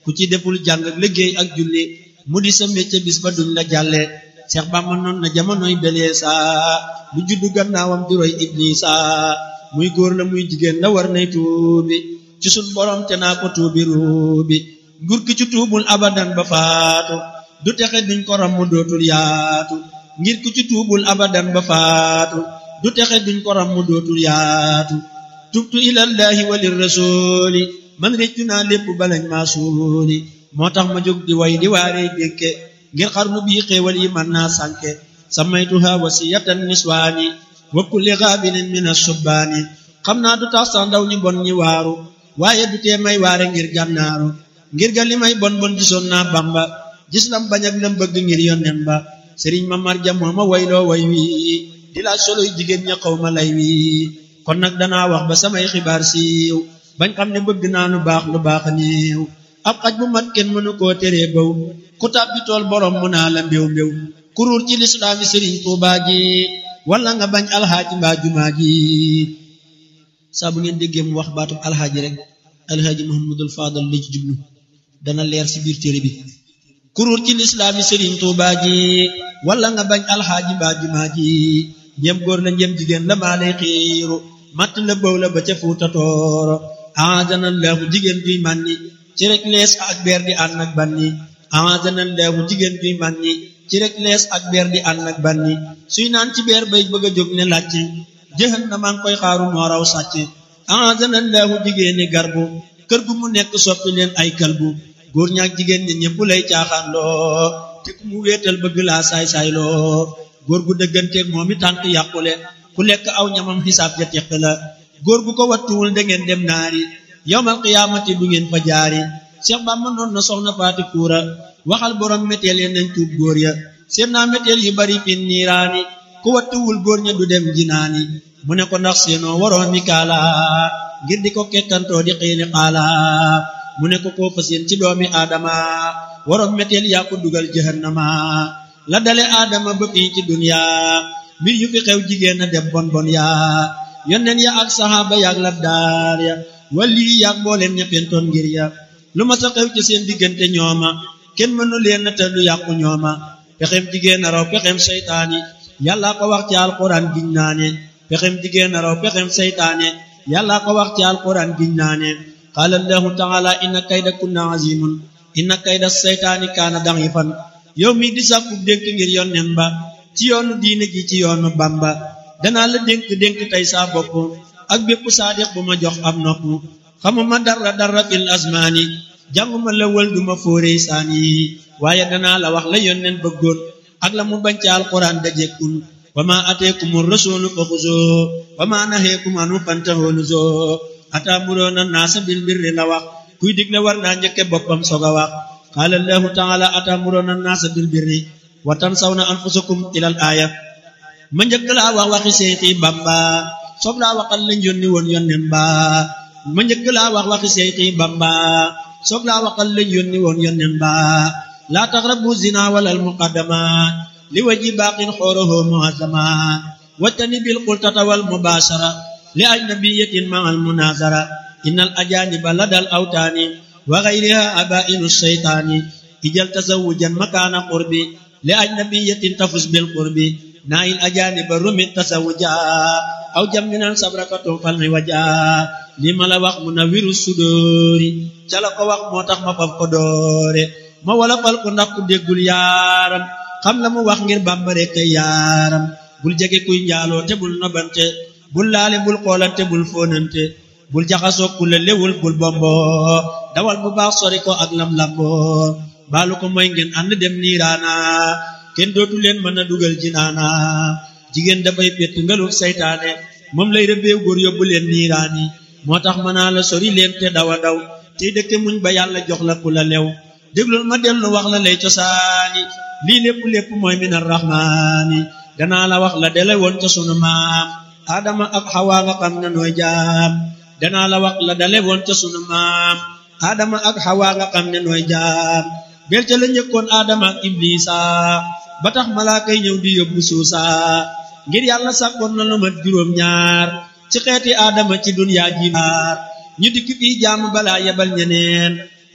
ku ci deful jàng ak liggéey ak julli mu di sa métier bis ba duñ la jàlle Seex Bàmba noon na jamonoy belee saa lu juddu gannaawam di roy Iblisa muy góor la muy jigéen la war nay tuubi ci sun borom te naa ko tuubi ruubi nguur ki ci tuubul abadan ba faatu du texe duñ ko ram mu dootul yaatu ngir ku ci tuubul abadan ba faatu du texe duñ ko ram mu dootul yaatu tubtu ilallahi walir rasuli man réccu naa lépp balañ maa suuli moo tax ma jóg di way di waaree dénke ngir xarnu bii xéewal yi man naa sànke samaytuha wasiyatan niswaani wa kulli gaabilin min asubbaani xam naa du tax sax ndaw ñu bon ñi waaru waaye du tee may waare ngir gànnaaru ngir ga li may bon bon gisoon naa bamba gis lam bañ ak lam bëgg ngir yonnen ba sëriñ ma marja moo ma wayloo way wi di laaj soloy jigéen ña xaw ma lay wi kon nag danaa wax ba samay xibaar siiw bañ xam ne bëgg naa lu baax lu baax niiw ab xaj bu mat kenn mënu koo teree baw ku tàbbi tool borom mu naa la mbéw mbéw kuruur ci lislaami sëriñ tuubaa ji wala nga bañ alxaaji mbaa jumaa ji saa bu ngeen déggee mu wax baatub alxaaji rek alxaaji muhammadul faadal la ci jublu dana leer ci biir téere bi kuruur ci lislaami sëriñ tuubaa ji wala nga bañ alxaaji mbaa jumaa ji njëm góor la njëm jigéen la maa lay xiiru matt la bëw la ba ca fuuta tooro aadana laahu jigéen juy mànni ci rek lees ak beer di ànd ak banni aadana laahu jigéen juy mànni ci rek lees ak beer di ànd ak banni suy naan ci beer bay bëgg a jóg ne làcc jëxan na maa ngi koy xaaru moo raw sàcc aadana laahu jigéeni garbu kër gu mu nekk soppi leen ay kalbu góor ñaak jigéen ñi ñëpp lay caaxaan loo te ku mu wéetal bëgg laa saay-saay loo góor gu dëgganteeg moom i tànk yàqule ku lekk aw ñamam xisaab ja teq la góor gu ko wattuwul da ngeen dem naari yowmal qiyaamati du ngeen fa jaari Cheikh Bamba noon na soxna faati kuura waxal borom méteel ya nañ tuub góor ya seen naa méteel yu bari fin niiraani ku wattuwul góor ña du dem jinaani mu ne ko ndax seenoo waroon mi kaala ngir di ko kekkantoo di xiini xaala mu ne ko koo fa seen ci doomi aadama waroon méteel yaa ko dugal jahannama la dale aadama ba fii ci dunya mbir yu fi xew jigéen a dem bon bon yaa yonneen ya ak saxaaba yaak labdaar ya wali yaak mbooleen ña fentoon ngir ya lu ma sa xew ci seen diggante ñooma kenn mënu leen na te lu yàqu ñooma pexem jigéen a raw pexem seytaane yàlla ko wax ci alquran giñ naane pexem jigéen a raw pexem seytaane yàlla ko wax ci alquran giñ naane qaala allahu taala inna kayda kunna azimun inna kayda seytaani kaana da'ifan yow mi di sàkku dénk ngir yonneen ba ci yoonu diine ji ci yoonu bamba danaa la dénk dénk tey saa bopp ak bépp saadiq bu ma jox am nopp xamuma dara dara fil asmaani jànguma la wël duma fóoree saani waaye danaa la wax la yonneen bëggoon ak la mu bañ ci alquran dajekkun wa ma ateekumu rasulu fa xuzoo wa ma naheekum anu fantahoo nuzoo ataamuroona naasa bil birri la wax kuy digle war naa njëkke boppam soog a wax qaala allahu taala ataamuroona naasa bil birri wa tansawna anfusakum ilal aaya ma njëkk laa wax waxi seexi bamba soog laa waxal lañ yónni woon yónneen ba ma njëkk laa wax waxi seexi bamba soog laa waxal lañ yónni woon yónneen ba laa taqrabu zina walal muqaddama li waji baaqin xooroho muazama wattani bil qultata wal mubashara li ajnabiyatin ma al munazara innal ajaniba ladal awtaani wa ghayriha abainu shaytaani ijal tazawujan makaana qurbi li ajnabiyatin tafus bil qurbi naayil ajaaniba rumit tasawuja aw jamminan sabrakatu falmi waja li ma la wax mu na wiru sudóori ca la ko wax moo tax ma faf ko doore ma wala fal ko ndax ku déggul yaaram xam la mu wax ngir bàmbare kay yaaram bul jege kuy njaaloo te bul nobante bul laale bul xoolante bul fóonante bul jaxasoo ku la lewul bul bombo dawal bu baax sori ko ak lam lambo baalu ko mooy ngeen ànd dem niiraana kenn dootu leen mën a dugal jinaana jigéen dafay pett ngalul saytaane moom lay rëbbeew góor yóbbu leen niiraani moo tax mën naa la sori leen te dawa daw tey dëkke muñ ba yàlla jox la ku la lew déglul ma dellu wax la lay cosaani lii lépp lépp mooy min arrahmaani danaa la wax la dele woon ca sunu maam aadama ak xawaa nga xam ne nooy jaam danaa la wax la dale woon ca sunu maam aadama ak xawaa nga xam ne nooy jaam bel ca la njëkkoon aadama ak iblisa ba tax malaaka yi ñëw di yóbbu suusa ngir yàlla sàkkoon na lu mat juróom ñaar ci xeeti aadama ci dunyaa ji maar ñu dikk fii jaamu balaa yebal ñeneen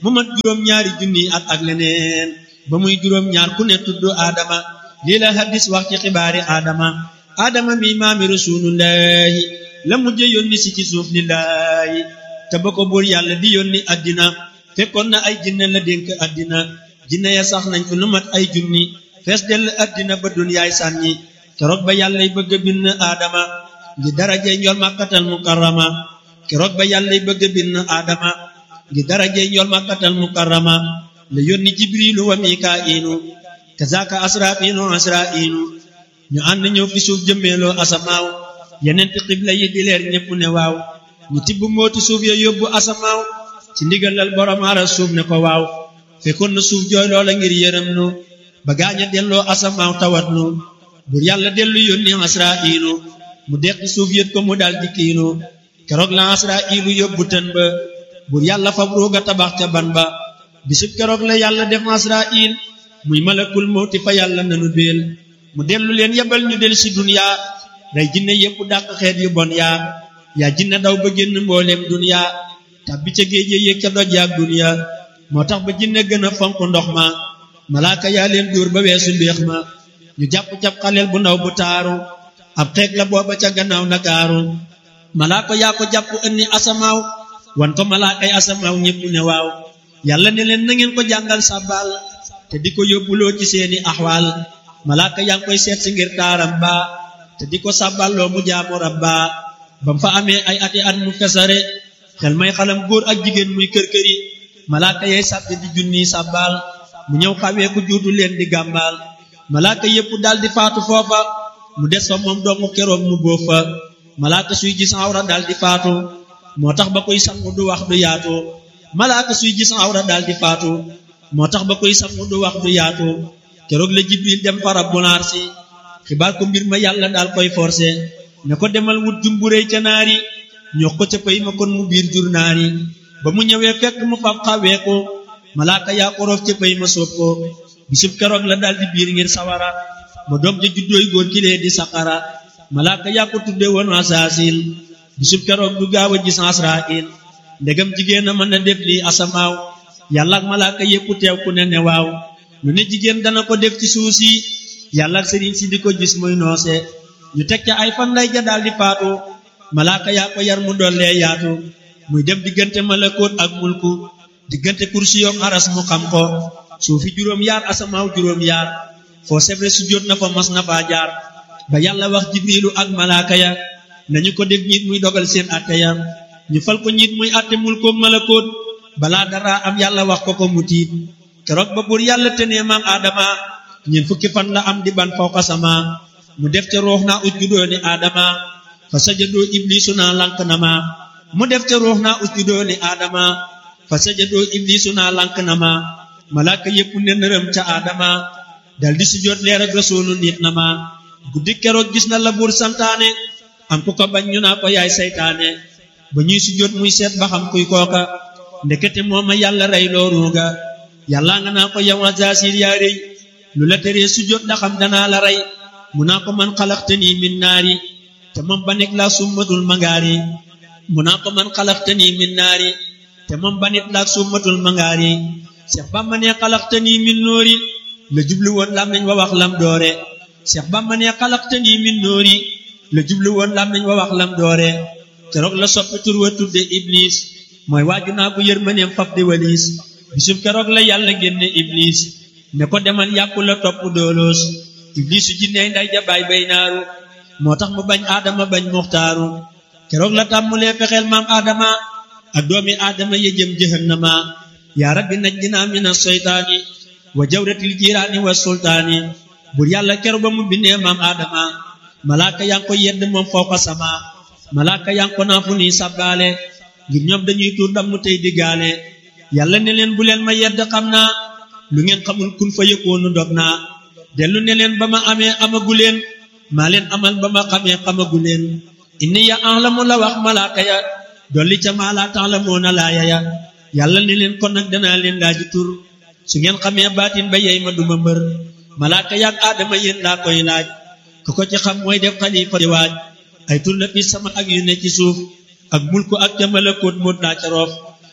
mu mat juróom ñaari junni at ak leneen ba muy juróom ñaar ku ne tudd aadama lii la hadis wax ci xibaari aadama aadama mi maami rasulullahi la mujj yónni si ci suuf lillahi te ba ko buur yàlla di yónni addina fekkoon na ay jinne la dénk addina jinne ya sax nañ ko lu mat ay junni fees dell addina ba dunyaay sànni keroog ba yàllay bëgg a bind aadama ngi darajey njool màkkatal mukarrama keroog ba yàllay bëgg a bind aadama ngi darajey njool màkkatal mukarrama la yónni jibrilu wa mikaa'ilu kazaka asrafiinu asra'iinu ñu ànd ñëw fi suuf jëmmeeloo asamaaw yeneen ti xibla yi di leer ñépp ne waaw ñu tibb mooti suuf ya yóbbu asamaaw ci ndigalal borom aras suuf ne ko waaw fekkoon na suuf jooy loola ngir yërëm nu ba gaaña delloo asamaaw tawat nu bur yàlla dellu yónni asra'iilu mu deqi suuf yët ko mu dal di kiinu keroog la asra'iilu yóbbu tën ba bur yàlla fab ruuga tabax ca ban ba bisub keroog la yàlla def asra'iil muy malakul mawti fa yàlla nanu béel mu dellu leen yebal ñu del si duniya rey jinne yépp dàq xeet yu bon yaa yaa jinne daw ba génn mbooleem duniya tàbbi ca géej yéeg ca doj yaak duniya moo tax ba jinne gën a fonk ndox ma malaaka yaa leen dóor ba weesu mbéex ma ñu jàpp cap xaleel bu ndaw bu taaru ab xeeg la booba ca gannaaw nakaaru malaaka yaa ko jàpp ënni asamaaw wan ko malaakay asamaaw ñépp ne waaw yàlla ne leen na ngeen ko jàngal sàbbaal te di ko yóbbuloo ci seeni axwaal malaaka yaa ngi koy seet si ngir taaram ba te di ko sàbballoo mu jaamu rabba bam fa amee ay ati at mu fesare xel may xalam góor ak jigéen muy kër-këri malaaka yay sàbbi di junni sàbbaal mu ñëw xawee ku juutu leen di gàmbaal malaaka yépp dal di faatu foofa mu des fa moom dongu keroog mu bóof fa malaaka suy gis awra dal di faatu moo tax ba koy sangu du wax du yaatu malaaka suy gis awra dal di faatu moo tax ba koy sangu du wax du yaatu keroog la jibril dem fa rabbul arsi xibaar ko mbir ma yàlla daal koy forcé ne ko demal wut jumburéy ca naari ñox ko ca pay ma kon mu biir jur naari ba mu ñëwee fekk mu fab xawee ko malaaka yaa ko roof ca pay ma soob ko bisub keroog la daal di biir ngir sawara ba doom ja juddooy góor ki lee di saqara malaaka yaa ko tudde woon asaasil bisub keroog du gaaw a gis asrail ndegam jigéen a mën a def lii asamaaw yàlla ak malaaka yépp teew ku ne ne waaw lu ne jigéen dana ko def ci suuf si yàlla ak sëriñ si di ko gis muy noose ñu teg ca ay fan lay ja daal di faatu malaaka yaa ko yar mu dollee yaatu muy dem diggante malakoot ak mulku diggante kursi yoom aras mu xam ko suufi juróom yaar asamaaw juróom yaar foo sebre su jot na fa mas na faa jaar ba yàlla wax jibrilu ak malaaka ya nañu ko def ñiit muy dogal seen atte ya ñu fal ko ñiit muy atte mulkoom malakoot balaa dara am yàlla wax ko ko mu tiit keroog ba buur yàlla tenee maam aadama ñeent fukki fan la am di ban fawqa sama mu def ca ruux naa usjudoo ni aadama fa sajadoo iblisu naa lank na ma mu def ca ruux naa usjudoo ni aadama fa sajadoo iblisu naa lank na ma malaaka yépp ne nërëm ca aadama dal di sujjóot leer ak rasuulu nit na ma guddi keroog gis na la buur santaane am ku ko bañ ñu naa ko yaay saytaane ba ñuy sujjóot muy seet ba xam kuy kooka ndekete mooma yàlla rey loo ruuga yàlla nga naa ko yow Azaasiil yaa rëy lu la teree sujjóot ndax am danaa la rey mu naa ko man xalaqtanii min naari te moom ba nekk laa summatul mangaari mu naa ko man xalaqtanii min naari te moom ba nit laa summatul mangaari Seex Bamba ne xalaqtanii min noori la jublu woon lam nañ wa wax lam doore Seex Bamba ne xalaqtanii min noori la jublu woon lam nañ wa wax lam doore keroog la soppi tur wa tudde Iblis mooy waaju naa ko yërmaneem fab di waliis bisub keroog la yàlla génne Iblis ne ko demal yàqu la topp dooloos Iblisu jinney nday jabaay bay naaru moo tax mu bañ aadama bañ muxtaaru keroog la tàmmulee fexeel maam aadama ak doomi aadama ya jëm jahannama yaa rabbi najjinaa mina seytaani wa jawratil jiiraani wa sultaani bur yàlla keroog ba mu bindee maam aadama malaaka yaa ngi ko yedd moom fawqa sama malaaka yaa ngi ko naa fu nii sabbaale ngir ñoom dañuy tuur damm tey diggaale yàlla ne leen bu leen ma yedd xam naa lu ngeen xamul kun fa yëkkoonu dog naa dellu ne leen ba ma amee amagu leen maa leen amal ba ma xamee xamagu leen inni ya ahlamu la wax malaaka ya dolli ca maa laa ta'lamuuna laaya ya yàlla ne leen kon nag danaa leen laaji tur su ngeen xamee baatin ba yey ma duma mbër malaaka yaag aadama yéen laa koy laaj ku ko ci xam mooy def xalifa di waaj ay tur la fi sama ak yu ne ci suuf ak mulku ak ca malakoot moot laa ca roof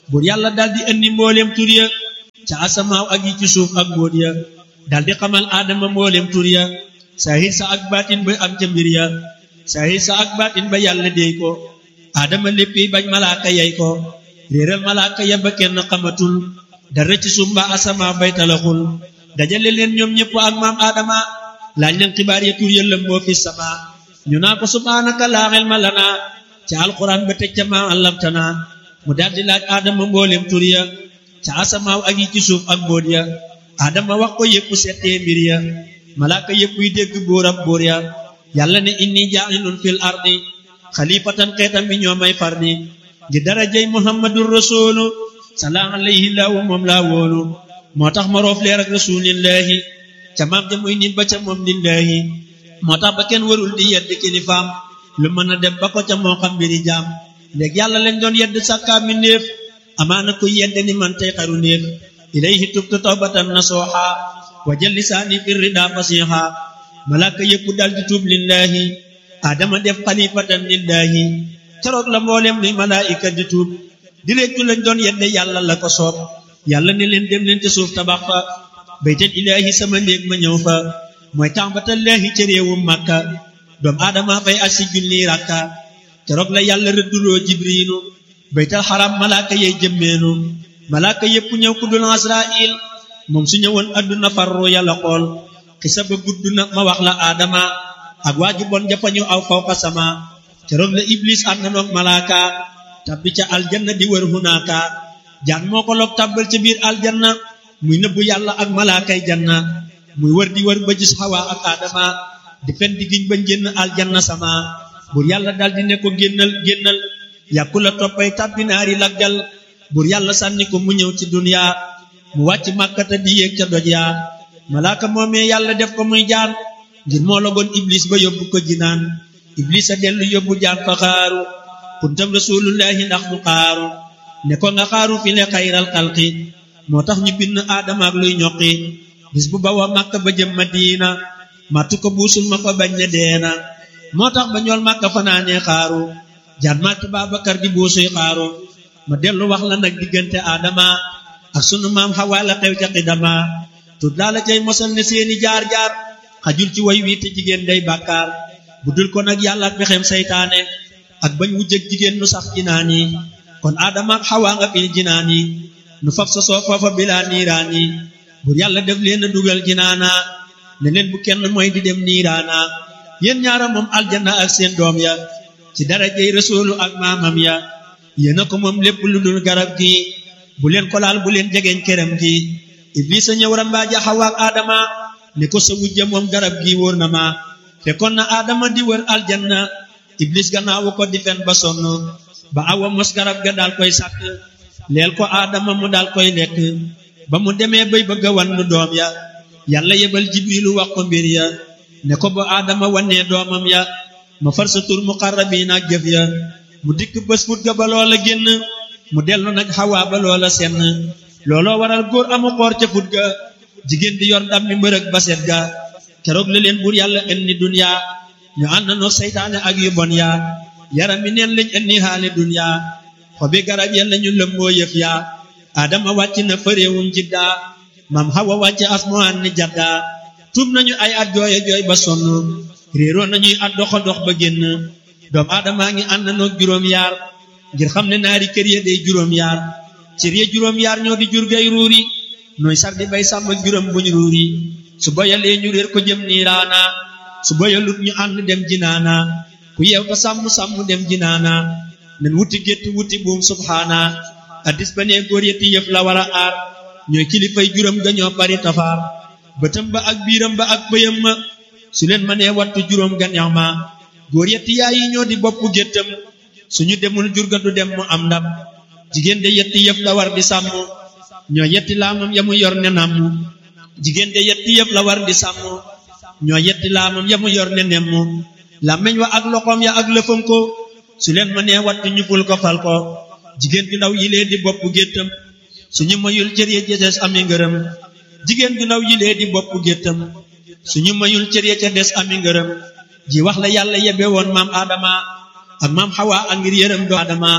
buur yàlla daldi indi mbooleem tur ya ca asamaaw ak yi ci suuf ak mbóot ya daldi xamal aadama mbooleem tur ya saahir sa ak baatin ba am ca mbir ya saahir sa ak baatin ba yàlla déy ko aadama léppi bañ malaaka yey ko réeral malaaka ya ba kenn xamatul dara ci suuf mbaa asamaaw bay talaxul dajale leen ñoom ñëpp ak maam aadama laaj leen xibaar ya tur ya lëmboo fi sama ñu naa ko subhaanaka laa ilma lanaa ca alquran ba teg ca maa allamtana mu daldi laaj aadama mbooleem tur ya ca asamaaw ak yi ci suuf ak mbóot ya aadama wax ko yëpp settee mbir ya malaaka yëpp yi dégg bóorab bóor ya yàlla ne inni jaa'ilun fil ardi xalifatan xeetam bi ñoo may fardi ngir darajay muhammadur rasulu salaa alayhi laahu moom laa wóolu moo tax ma roof leer ak rasulillahi ca maam ja muy nit ba ca moom lillahi moo tax ba kenn warul di yedd kilifaam lu mën a dem ba ko ca moo xam mbiri jaam léegi yàlla lañ doon yedd sàkkaa mi néef amaana kuy yedd ni man tey xaru néef ilayhi tubtu tawbatan nasuha wa jël lisaani fi rida fasiha malaaka yëpp dal di tuub lillahi adama def xalifatan lillahi keroog la mboolem luy malaayika di tuub di réccu lañ doon yedde yàlla la ko soob yàlla ne leen dem leen ca suuf tabax fa baytal ilaahi sama néeg ma ñëw fa mooy tàmbatallaahi ca réewum màkka doom aadama fay ak si junni rakka keroog la yàlla rëdduloo jibriinu baytal xaram malaaka yey jëmmeenu malaaka yépp ñëw ku dul asrail moom su ñëwoon adduna farru yàlla xool xisa ba gudd na ma wax la aadama ak waaju bon jafañu aw fawqa sama keroog la iblis ànd na noog malaaka tabbi ca aljanna di wër hunaaka jaan moo ko loog tàbbal ca biir aljanna muy nëbbu yàlla ak malaakay janna muy wër di wër ba gis xawa ak aadama di fen di giñ bañ génn aljanna sama buur yàlla daldi ne ko génnal génnal yàkku la toppay tàbbi naari laggal buur yàlla sànni ko mu ñëw ci duniya mu wàcc màkkata di yéeg ca doj yaa malaaka moomee yàlla def ko muy jaan ngir moo logoon iblis ba yóbbu ko jinaan iblis a dellu yóbbu jaan fa xaaru kuntam rasulullahi ndax mu xaaru ne ko nga xaaru fi le xayral xalqi moo tax ñu bind aadama ak luy ñoqi bis bu bawa màkka ba jëm madina màttu ko buusul ma ko bañ ne deena moo tax ba ñool màkka fanaanee xaaru jaan màtt Baabakar di buusuy xaaru ma dellu wax la nag diggante aadama ak sunu maam xawaa la xew ca xidama tut laa la cay mosal ne seeni jaar-jaar xajul ci way wi te jigéen day bàkkaar bu dul ko nag yàlla ak pexem saytaane ak bañ wujjëg jigéen nu sax jinaan yi kon aadama ak xawaa nga fi jinaan yi nu fab sa soo foofa bilaa niiraan yi bur yàlla def leen a dugal jinaana ne leen bu kenn mooy di dem niiraana yéen ñaara moom aljanna ak seen doom ya ci darajey rasuulu ak maamam ya yéena ko moom lépp lu dul garab gi bu leen ko laal bu leen jegeeñ këram gi iblis a ñëw rambaaja xawa ak aadama ne ko sa wujja moom garab gi wóor na ma fekkoon na aadama di wër aljanna iblis gannaawu ko di fen ba sonn ba awa mos garab ga daal koy sàkk leel ko aadama mu daal koy lekk ba mu demee bay bëgg a wannu doom ya yàlla yebal jibrilu wax ko mbir ya ne ko ba aadama wannee doomam ya ma far sa tur muqarrabiin ak jëf ya mu dikk bés fut ga ba loola génn mu dellu nag xawaa ba loola senn looloo waral góor amu xoor ca fut ga jigéen di yor ndam mi mbërëg ba set ga keroog la leen buur yàlla indi duniya ñu ànd na noog seytaane ak yu bon yaa yaram mi neen lañ indi xaali duniya xobi garab ya lañu lëmboo yëf yaa adama wàcc na fëréewum jidda mam xawa wàcc asmaan ni jadda tuub nañu ay at jooye jooy ba sonn réeroo nañuy at doxa dox ba génn doom aadamaa ngi ànd noog juróom yaar ngir xam ne naari kër ya day juróom yaar cër ya juróom yaar ñoo di jur gay ruuri nooy sar di bay sàmm juróom buñ ruuri su boyalee ñu réer ko jëm niiraana su boyalut ñu ànd dem jinaana ku yeew ko sàmm sàmm dem jinaana nen wuti gétt wuti buum subhaana addis ba nee góor yetti yëf la war a aar ñooy kilifay juróom ga ñoo bari tafaar bëtam ba ak biiram ba ak bëyam ma su leen mënee wattu juróom ga neex ma góor yetti yaay yi ñoo di bopp géttam suñu demul jur ga du dem mu am ndam jigéen de yetti yëf la war di sàmm ñoo yetti laamam ya mu yor ne namm jigéen de yetti yëf la war di sàmm ñoo yetti laamam ya mu yor ne nemm làmmeñ wa ak loxoom ya ak lëfam ko su leen mënee wattu ñu ful ko fal ko jigéen ju ndaw yilee di bopp géttam suñu mayul cër ya ca des ami ngërëm jigéen ju ndaw yilee di bopp géttam suñu mayul cër ya ca des ami ngërëm ji wax la yàlla yebe woon maam Adama ak maam Hawa ak ngir yërëm do Adama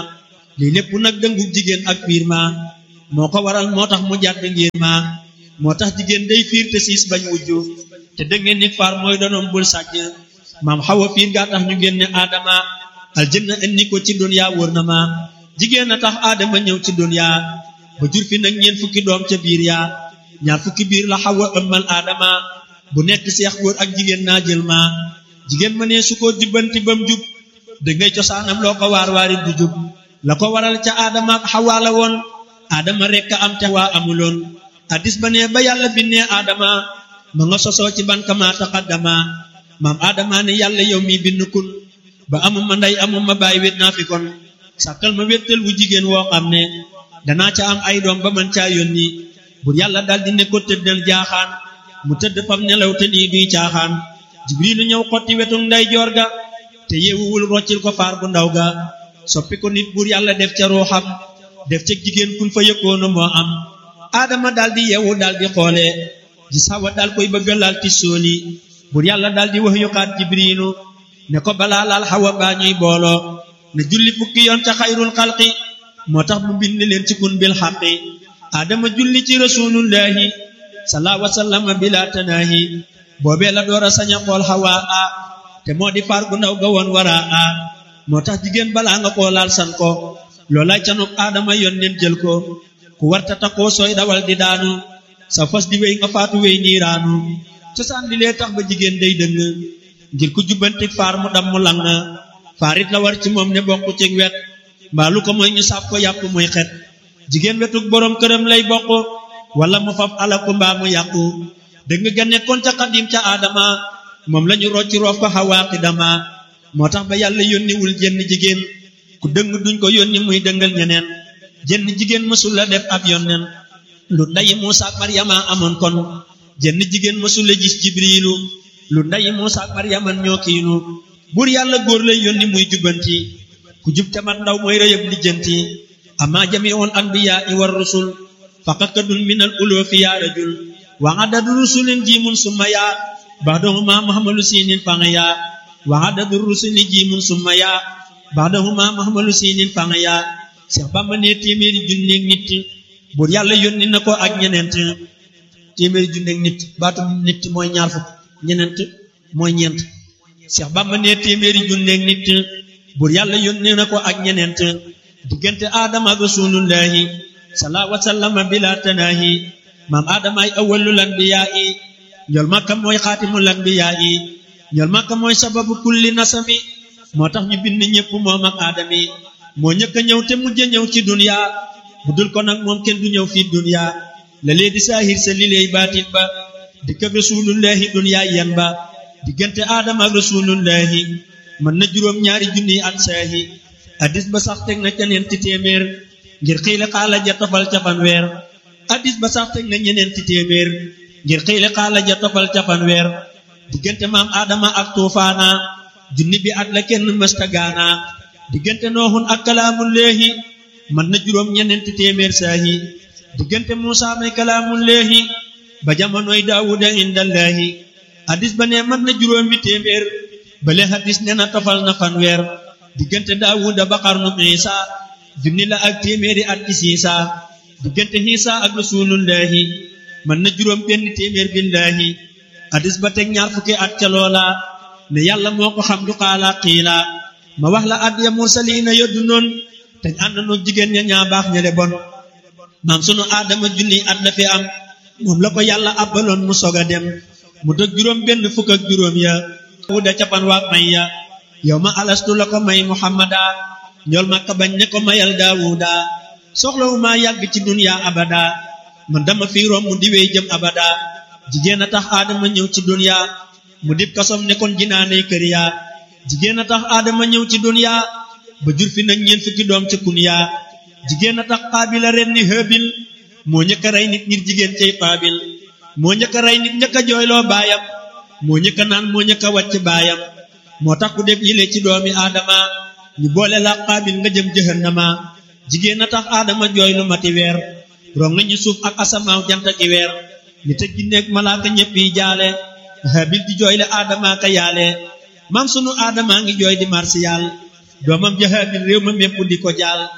lii lépp nag dëngu jigéen ak fiir ma moo ko waral moo tax mu jàdd ngir ma moo tax jigéen day fiir te siis bañ wujju te dëngeen nit faar mooy donoom bul sàcc maam xawa fiir gaa tax ñu génne aadama aljanna indi ko ci dunya wóor na ma jigéen a tax aadama ñëw ci dunya ba jur fi nag ñeent fukki doom ca biir yaa ñaar fukki biir la xawa ëmmal aadama bu nekk seex góor ak jigéen naa jël ma jigéen ma ne su ko jubbanti bam jub da ngay cosaanam loo ko waar waarit du jub la ko waral ca aadama ak xawaa la woon aadama rekk am te waa amuloon addis ba ne ba yàlla binnee aadama ma nga sosoo ci ban kama taqaddama maam aadama ne yàlla yow mi bind kun ba amuma ndey amuma baay wét naa fi kon sàkkal ma wéttal wu jigéen woo xam ne danaa ca am ay doom ba man caa yónni bur yàlla daldi ne ko tëddal jaaxaan mu tëdd fam nelaw te lii duy caaxaan jibrilu ñëw xotti wetu nday joor ga te yeewuwul roccil ko faar bu ndaw ga soppi ko nit bur yàlla def ca ruuxam def ca jigéen kun fa yëkkoona moo am aadama daldi yeewu daldi xoole gis Hawa dal koy bëgga laal ti sooli bur yàlla daldi wax yukaat jibrilu ne ko balaa laal Hawa baa ñuy booloo ne julli fukki yoon ca xayrul xalqi moo tax mu bind leen ci kun bil xaqi aadama julli ci rasulullahi salaa wasallama bila tanaahi boobee la door a sañ a xool Hawa a te moo di faar gu ndaw ga woon wara a moo tax jigéen balaa nga koo laal san ko loolay canuk aadama yoon nen jël ko ku warta takoo sooy dawal di daanu sa fas di wéy nga faatu wéy niiraanu cosaan li lee tax ba jigéen day dëng ngir ku jubbanti faar mu dam mu lang faarit la war ci moom ne bokk ci wet mbaalu ko mooy ñu sàpp ko yàpp muy xet jigéen wetuk boroom këram lay bokk wala mu faf alaku mbaa mu yàqu dëng ga nekkoon ca xadim ca aadama moom lañu rocci roof ko xawaaqi dama moo tax ba yàlla yónniwul jenn jigéen ku dëng duñ ko yónni muy dëngal ñeneen jenn jigéen mësul la def ab yonneen lu ndayi Muusa ak Maryama amoon kon jenn jigéen mësul la gis jibriilu lu ndayi Muusa ak Maryama ñoo kiinu buur yàlla góor lay yónni muy jubbanti ku jub te mat ndaw mooy rëyëb lijjanti amma jamiul anbiyaa i war rusul faqakadun min al uloofi yaa rajul wa adadu rusulin jiimun summa yaa baxdahuma muhammalu siinin fanga yaa wa adadu rusuli jiimun summa yaa baxdahuma muhammalu siinin fanga yaa Seex Bamba ne téeméeri junneeg nit buur yàlla yónni na ko ak ñeneent téeméeri junneeg nit baatu nit mooy ñaar fukk ñeneent mooy ñeent Seex Bamba ne téeméeri junneeg nit buur yàlla yónni na ko ak ñeneent diggante aadama ak rasulullahi salaa wasallama bila tanaahi maam aadama ay awwalul anbiyaa yi ñool makka mooy xaatimul anbiyaa yi ñool makka mooy sababu kulli nasami moo tax ñu bind ñépp moom ak aadami moo ñëkk a ñëw te mujj a ñëw ci dunya bu dul ko nag moom kenn du ñëw fii dunya la lee di saahir sa li leey baatin ba dikk ak rasulullahi dunya yan ba diggante aadama ak rasulullahi mën na juróom ñaari junniy at saahi addis ba sax teg na ca ñeenti téeméer ngir xiile xaala ja tofal ca fanweer addis ba sax teg na ñeneenti téeméer ngir xiile xaala ja tofal ca fanweer diggante maam aadama ak tuufaana junni bi at la kenn mësta gaana diggante nooxun ak kalaamullaahi mën na juróom ñeneenti téeméer saahi diggante muusa may kalaamullaahi ba jamonoy daawuda indallaahi addis ba ne mën na juróomi téeméer bale hadis ne na tofal na fanweer diggante daawuda ba xarnu isa junni la ak téeméeri at ci siisa diggante xiisa ak rasulullahi mën na juróom benn téeméer billaahi hadis ba teg ñaar fukki at ca loola ne yàlla moo ko xam du xaala xiila ma wax la at ya mursaliina yoddu noon te ànd noo jigéen ña ñaa baax ña le bon maam sunu aadama junni at la fi am moom la ko yàlla abbaloon mu sog a dem mu dëg juróom benn fukk ak juróom ya wuda capan waak may ya yow ma alastu la ko may muhammada ñool ma ka bañ ne ko mayal daawuda soxlawu maa yàgg ci dunya abada man dama fi romb mu diwee jëm abada jigéen a tax aadama ñëw ci dunya mu dib kasom ne kon jinaaney kër ya jigéen a tax aadama ñëw ci dunya ba jur fi nag ñeent fukki doom ca kun ya jigéen a tax xaabil a ren ni hëbil moo ñëkk a rey nit ngir jigéen cay xaabil moo ñëkk a rey nit ñëkk a jooyloo baayam moo ñëkk a naan moo ñëkk a wàcc baayam moo tax ku def yile ci doomi aadama ñu boole la xaabil nga jëm jëhannama jigéen a tax aadama jooy lu mati weer rong nañu suuf ak asamaaw jant ak weer ni te ginneeg malaaka ñëpp yi jaale habil di jooyle aadama ka yaale maam sunu aadama ngi jooy di marsiyal doomam ja habil réew ma mépp di ko jaal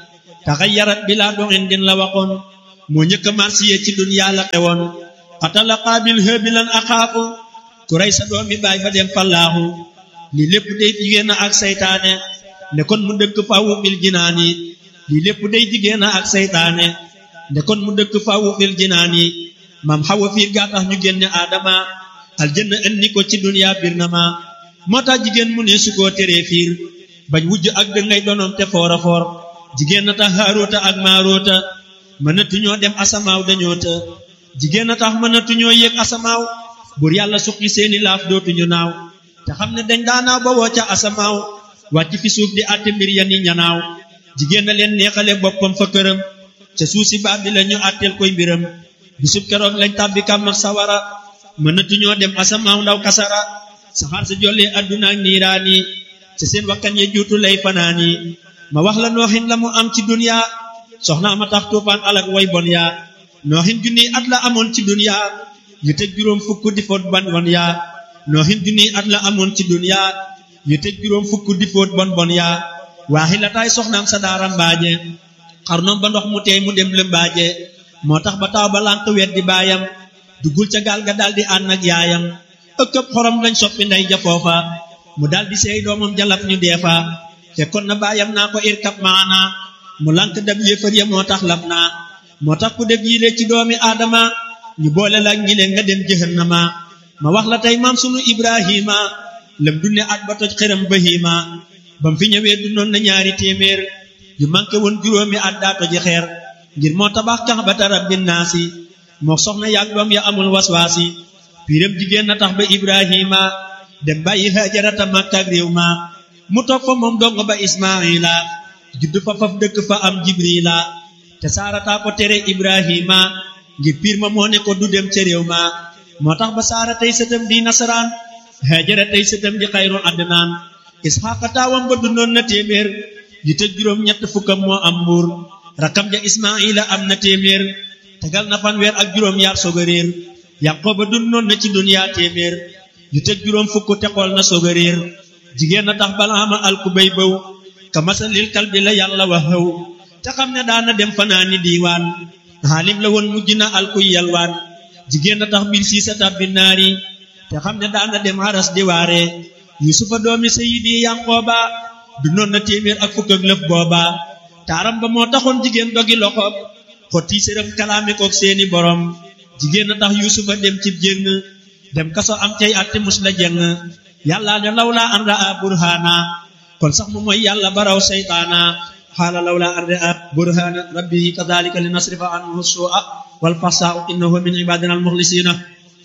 taxayarat bi laa doxin din la waxoon moo njëkk a marsiye ci duniyaa la xewoon xatala qaabil hëbilan axaafu ku rey sa doomi baay fa dem fallaaxu lii lépp day jigéen ak saytaane ne kon mu dëkk fawu bil jinaani lii lépp day jigéen ak saytaane ne kon mu dëkk fawu bil jinaani maam xawa fiir gaa tax ñu génne aadama aljanna indi ko ci duniyaa bir na ma moo tax jigéen mu ne su koo teree fiir bañ wujj ak dëngay donoom te foora foor jigéen na tax haaroota ak maaroota mënatuñoo dem asamaaw dañoo të jigéen na tax mënatuñoo yéeg asamaaw buur yàlla suqi seeni laaf dootuñu naaw te xam ne dañ daanaaw ba woo ca asamaaw wàcc fi suuf di àtte mbir ya ni ñanaaw jigéen na leen neexale boppam fa këram ca suuf si baab bi la ñu àtteel koy mbiram bisub keroog lañ tàbbi kàmm ak sawara mënatuñoo dem asamaaw ndaw kasara saxaar sa jollee adduna ak niiraani ca seen wakkan ye juutu lay fanaani ma wax la nooxin la mu am ci duniya soxnaa ma tax tuufaan alak way bon yaa nooxin junniy at la amoon ci duniya yu tëj juróom fukk di foot bon bon yaa nooxin junniy at la amoon ci duniya yu tëj juróom fukk di foot bon bon yaa waaxi la taay soxnaam sa daara mbaaje xarnoom ba ndox mu teey mu dem lëmbaaje moo tax ba taw ba lànq wet di baayam duggul ca gaal ga daldi ànd ak yaayam ëkkëb xorom lañ soppi ndey ja foofa mu daldi seey doomam jalab ñu deefa fekkoon na baayam naa ko irkab maana mu lànk dab yéefar ya moo tax lab naa moo tax ku def yile ci doomi aadama ñu boole la ñi leen nga dem jëhannama ma wax la tey maam sunu ibrahima lëm dunne at ba toj xëram bahima bam fi ñëwee du noon na ñaari téeméer yu manqué woon juróomi at daa toji xeer ngir moo tabax kax ba tarab binnaasi moo soxna yaag doom ya amul waswaasi piiram jigéen na tax ba ibrahima dem bàyyi hajarata makka ak réew ma mu toog fa moom dong ba ismaila judd fa faf dëkk fa am jibrila te saarataa ko tere ibrahima ngir piir ma moo ne ko du dem ca réew ma moo tax ba saara tey sëtam di nasaraan hajara tey sëtam di xayru adnaan isxaqa taawam ba dundoon na téeméer yu tëj juróom ñett fukkam moo am mbuur rakam ja ismaila am na téeméer tegal na fanweer ak juróom yaar soog a réer yaqooba dundoon na ci duniyaa téeméer yu tëj juróom fukk te xool na soog a réer jigéen na tax balaama alku bay bëw ka masalil kal bi la yàlla wax xëw te xam ne daana dem fanaani diiwaan xaalim la woon mujj na alkuy yalwaan jigéen na tax mbir siisa tabbi naari te xam ne daana dem haras di waare yusufa doomi sayidi yanqooba dundoon na téeméer ak fukk ak lëf booba taaram ba moo taxoon jigéen dogi loxoom xotti sërëm kalaame kook seeni borom jigéen na tax yusufa dem cib jéng dem kaso am cay atte mus la jeng yàlla ne lawla an raa burhana kon sax mu mooy yàlla baraw seytaana xaala lawla an raa burhana rabbihi kadhalika li nasrifa anhu su'a wal fasaa innahu min ibadina al mukhlisina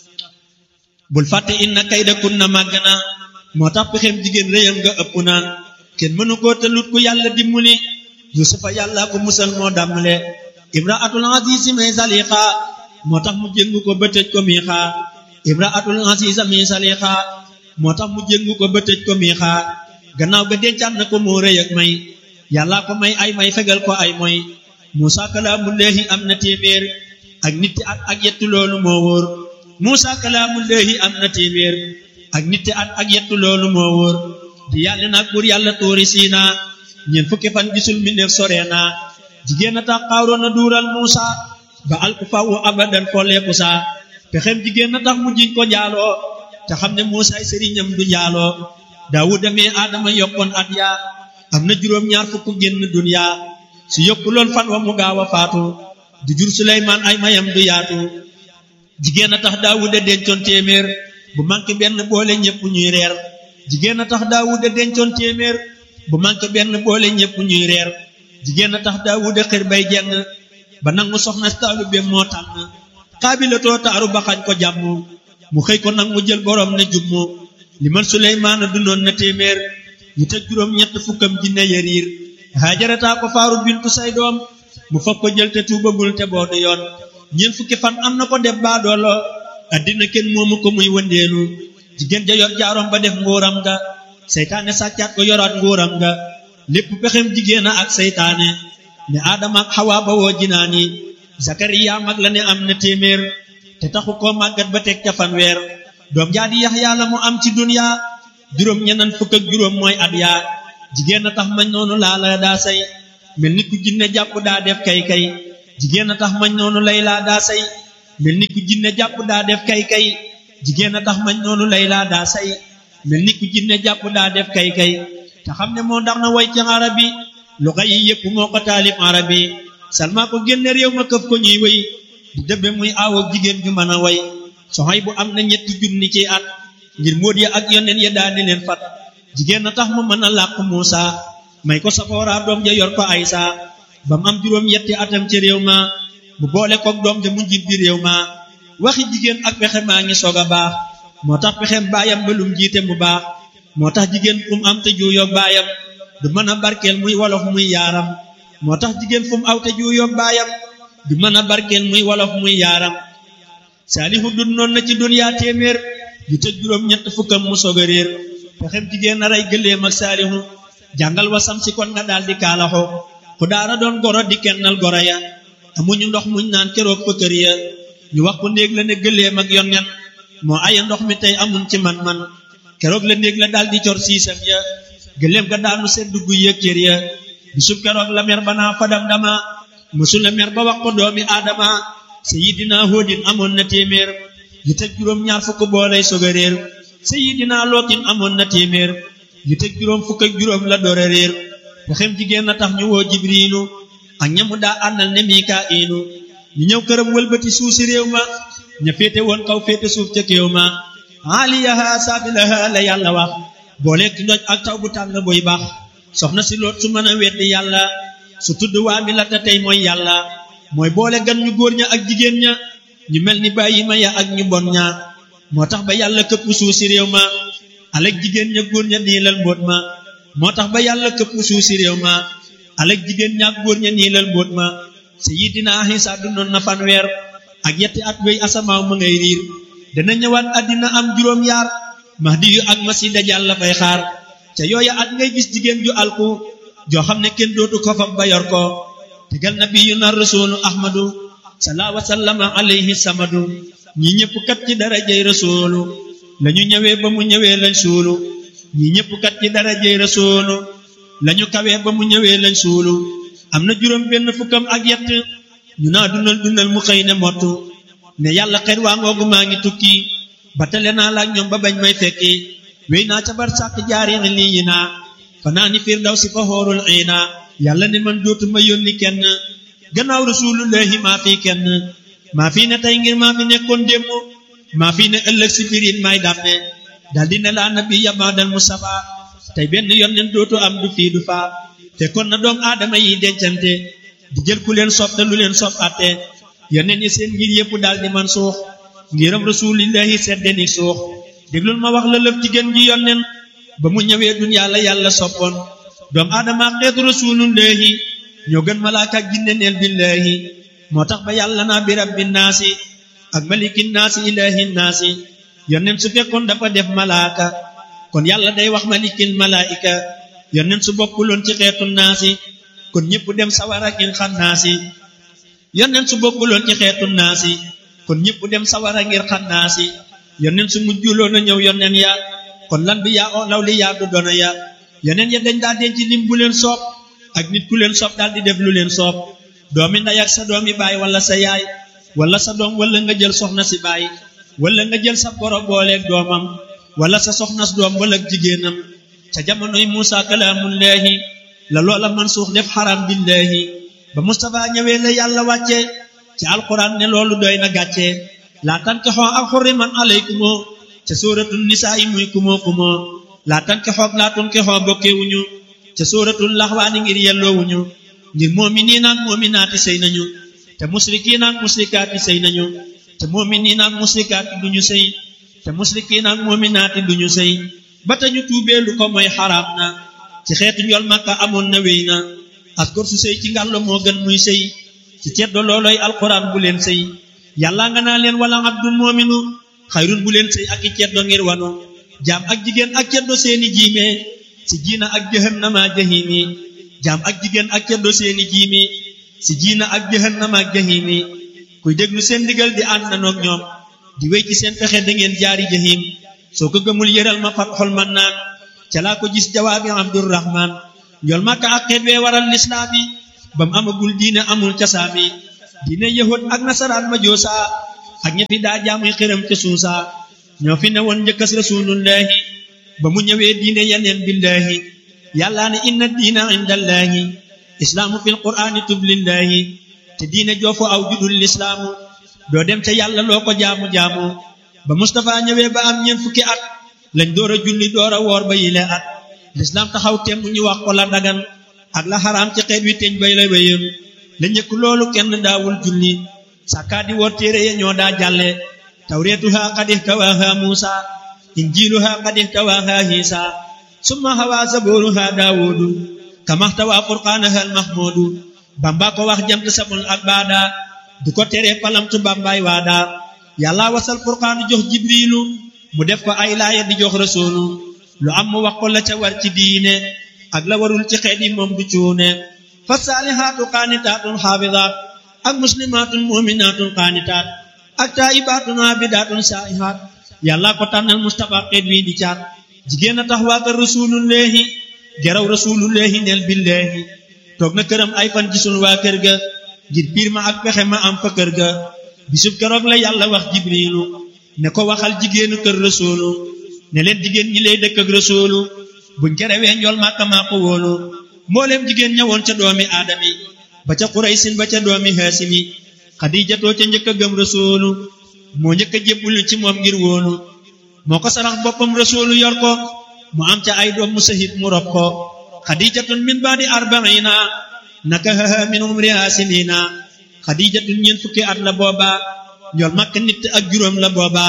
bul fàtte inna kayda kunna màgg na moo tax pexem jigéen réyam nga ëpp na kenn mënu koo tëlut ku yàlla dimbali yusufa yàlla ko musal moo dàmmale imraatul azizi may salixa moo tax mu jéngu ko ba tëj ko miixa imraatul aziza may salixa moo tax mu jéngu ko ba tëj ko miixa gannaaw ga dencaat na ko moo rëy ak may yàlla ko may ay may fegal ko ay moy muusa kalaamullaahi am na téeméer ak nitti at ak yettu loolu moo wóor muusa kalaamullaahi am na téeméer ak nitti at ak yettu loolu moo wóor di yàlla nag buur yàlla tóori siina ñeent fukki fan gisul mi neef sore naa jigéen a tax xaaroon na duural Muusa ba alku fawu abadan folleeku saa pexem jigéen a tax mu jiñ ko njaaloo te xam ne Muusa ay sëriñam du njaaloo Daawuda mee Aadama yokkoon at yaa am na juróom ñaar fukk génn duniya su yokkuloon fan wa mu gaaw a faatu du jur Suleymaan ay mayam du yaatu jigéen a tax Daawuda dencoon téeméer bu manqué benn boole ñépp ñuy reer jigéen a tax Daawuda dencoon téeméer bu manqué benn boole ñépp ñuy reer jigéen a tax Daawuda xër bay jeng ba nangu soxna taalu be moo tànn xaabilatoo taaru ba xañ ko jàmm mu xëy ko nag mu jël borom ne jummu li man Suleymaana dundoon na téeméer yu teg juróom ñett fukkam jinne yariir haajarataa ko faaru bintu say doom mu fab ko jël te tuubagul te boo du yoon ñeent fukki fan am na ko def baadoolo addina kenn moomu ko muy wëndeelu jigéen ja yor jaarom ba def nguuram nga seytaane sàccaat ko yoraat nguuram nga lépp pexem jigéen a ak seytaane ne aadama ak xawaa ba woo jinaani zakariya mag la ne am na téeméer te taxu koo màggat ba teg ca fanweer doom jaa di yaxyaa la mu am ci duniya juróom ñenan fukk ak juróom mooy at yaa jigéen a tax mañ noonu laa la daa say mel ni ku jinne jàpp daa def kay kay jigéen a tax mañ noonu lay laa daa say mel ni ku jinne jàpp daa def kay kay jigéen a tax mañ noonu lay laa daa say mel ni ku jinne jàpp daa def kay kay te xam ne moo ndax na way ci arabi lu xay yi yëpp moo ko taalif arabi salma ko génne réew ma këf ko ñuy way di dëbbe muy aawo jigéen ju mën a way soxay bu am na ñetti junni ci at ngir móot ya ak yoneen ya daani leen fat jigéen a tax mu mën a làq Muusa may ko safoora doom ja yor ko Aysa ba mu am juróom yetti atam ci réew ma mu boole koog doom ja mu njit bi réew ma waxi jigéen ak pexe maa ngi soog a baax moo tax pexem baayam ba lum jiite mu baax moo tax jigéen fu mu am te juuyoog baayam du mën a barkeel muy wolof muy yaaram moo tax jigéen fu mu aw te juuyoog baayam du mën a barkeel muy wolof muy yaaram saalihu dun noon na ci duniyaa téeméer yu tëj juróom ñett fukkam mu soog a réer pexem jigéen a rey gëléem ak saalihu jàngal wasam si kon nga daal di kaalaxo ku daara doon goro di kennal goro ya amuñu ndox muñ naan keroog fa kër ya ñu wax ko néeg la ne gëléem ak yonnen moo aya ndox mi tey amuñ ci man-man keroog la néeg la daal di cor siisam ya gëléem ga daanu sedd guy yëg cër ya bisub keroog la mer ba naa fadam dama mësu la mer ba wax ko doomi aadama sayidina hóodin amoon na téeméer yu teg juróom ñaar fukk boolay soog a réer sayidina lootin amoon na téeméer yu teg juróom fukk ak juróom la door a réer waxem jigéen na tax ñu woo jibriilu ak ñamu daa àndal ne mikaa'ilu ñu ñëw këram wëlbati suuf si réew ma ña féete woon kaw féete suuf ca kéew ma aaliyaha saafilaha la yàlla wax booleeg ndoj ak taw bu tàng buy baax soxna si loot su mën a weddi yàlla su tudd waa mi la te tey mooy yàlla mooy boole gan ñu góor ña ak jigéen ña ñu mel ni bàyyi ma ya ak ñu bon ña moo tax ba yàlla këpp suuf si réew ma alek jigéen ña góor ña niilal mbóot ma moo tax ba yàlla këpp suuf si réew ma alek jigéen ña ak góor ña niilal mbóot ma sayidina Isa dundoon na fanweer ak yetti at wéy asamaaw ma ngay riir dana ñëwaat àddina am juróom yaar mahdi yu ak masi dajal la fay xaar ca yooya at ngay gis jigéen ju alku joo xam ne kenn dootu ko fab ba yor ko tegal nabiyuna rasulu ahmadu salaa wa sallama alayhi samadu ñi ñëpp kat ci darajay rasulu lañu ñëwee ba mu ñëwee lañ suulu ñi ñëpp kat ci darajay rasulu lañu kawee ba mu ñëwee lañ suulu am na juróom benn fukkam ak yett ñu naa dundal dundal mu xëy ne mottu ne yàlla xet waa ngoogu maa ngi tukki ba tale naa laak ñoom ba bañ may fekki wéy naa ca bar sàkk jaari lii yi naa fanaa ni fiir daw si fa xoorul iina yàlla ne man dootuma yónni kenn gannaaw rasulullahi maa fi kenn maa fi ne tey ngir maa fi nekkoon démb maa fi ne ëllëg si birin may dàmme daldi ne laa nabi yamaadal mustafa tey benn yónneen dootu am du fii du faa fekkoon na doom aadama yi dencante di jël ku leen sopp te lu leen sopp atte yónneen yi seen ngir yëpp daal di man suux ngiram rasulillahi seddeni suux déglul ma wax la lëf ci gën ji yónneen ba mu ñëwee duniyaa la yàlla soppoon doom aadama xeetu rasulullahi ñoo gën malaaka ak jinne neel billahi moo tax ba yàlla naa bi rabbi naasi ak maliki naasi ilahi naasi yónneen su fekkoon dafa def malaaka kon yàlla day wax malikil malaika yónneen su bokkuloon ci xeetu naasi kon ñëpp dem sawara ngir xam naasi yónneen su bokkuloon ci xeetu naasi kon ñëpp dem sawara ngir xam naasi yónneen su mujjuloon a ñëw yónneen ya kon lan bi yaa o law li yaa du doona ya yónneen ya dañ daa denc lim bu leen soob ak nit ku leen soob daal di def lu leen soob doomi ndey ak sa doomi baay wala sa yaay wala sa doom wala nga jël soxna si baay wala nga jël sa boro booleeg doomam wala sa soxnas doom wala jigéenam ca jamonoy Muusa kalaamullaahi la loola man suux def xaram billaahi ba Mustafa ñëwee la yàlla wàcce ci alquran ne loolu doy na gàcce laa tankixoo ak xurriman alaykumoo ca sóoratul nisaa yi muy kumoo kumoo laa tankixoo laa tunkixoo bokkewuñu ca sóoratul laxwaani ngir yelloowuñu ngir moominiin ak moominaati sëy nañu te musrikiin ak musrikaati sëy nañu te moominiin ak musrikaati duñu sëy te musrikiin ak moominaati duñu sëy ba tañu tuubee lu ko mooy xaraam na ci xeetu njol makka amoon na wéy na askor su sëy ci ngàllo moo gën muy sëy ci ceddo looloy alquran bu leen sëy yàlla nga naa leen wala abdul moominu xayrun bu leen sëy ak i ceddo ngir wanu jaam ak jigéen ak ceddo seeni jiime si jiina ak jahannama jahimi jaam ak jigéen ak ceddo seeni jiimi si jiina ak jahannama ak jahimi kuy déglu seen ndigal di ànd nanoog ñoom di wéy ci seen pexe da ngeen jaari jahim soo ko gëmul yëral ma fat xol man naan ca laa ko gis jawaabi abdurrahman njool màkka ak xeet wee waral lislaam yi bam amagul diine amul casaami diine yahud ak nasaraan ma joosa ak ña fi daa jaamuy xëram ca suusa ñoo fi ne woon njëkkas rasulullahi ba mu ñëwee diine yeneen billahi yàllaa ne inna diina indallahi islaamu fil qur'aani tublillahi te diine joofu aw judul lislaamu doo dem ca yàlla loo ko jaamu-jaamu ba Mustapha ñëwee ba am ñeent fukki at lañ door a julli door a woor ba yile at lislaam taxaw temm ñu wax ko la dagan ak la xaraam ci xeet wi teñ bay la wéyam la njëkk loolu kenn daawul julli sàkkaa di woor téere ya ñoo daa jàlle tawreetuha qad ihtawaaha muusa injiiluha qad ihtawaaha hiisa summa hawaa zabooruha daawuudu kamaxtawaa furqaanaha almahmuudu bamba ko wax jamt samul ak baada du ko teree palamtu bambaay waada yàlla wasal furqaanu jox jibriilu mu def ko ay laaya di jox rasuulu lu am mu wax ko la ca war ci diine ak la warul ci xeet yi moom du cuune fa saalihaatu qaanitaatun xaafidaat ak muslimaatun muminaatun qaanitaat ak taayibaatun aabidaatun saa'ihaat yàlla ko tànnal mustapha xeet wi di caat jigéen a tax waa kër rasulullahi geraw rasulullahi neel billahi toog na këram ay fan gisul waa kër ga ngir piir ma ak pexe ma am fa kër ga bisub keroog la yàlla wax jibriilu ne ko waxal jigéenu kër rasuulu ne leen jigéen ñi lay dëkk ak rasuulu buñ kerewee njool màkka maa ko wóolu mbooleem jigéen ñëwoon ca doomi aadami ba ca quraysin ba ca doomi haasimi xadiijatoo ca njëkk a gëm rasuulu moo njëkk a jébbulu ci moom ngir wóolu moo ko sarax boppam rasuulu yor ko mu am ca ay doom mu sahib mu rob ko xadiijatun min baadi arbaina nakahaha min umriha sinina xadiijatun ñeent fukki at la booba njool màkk nit ak juróom la booba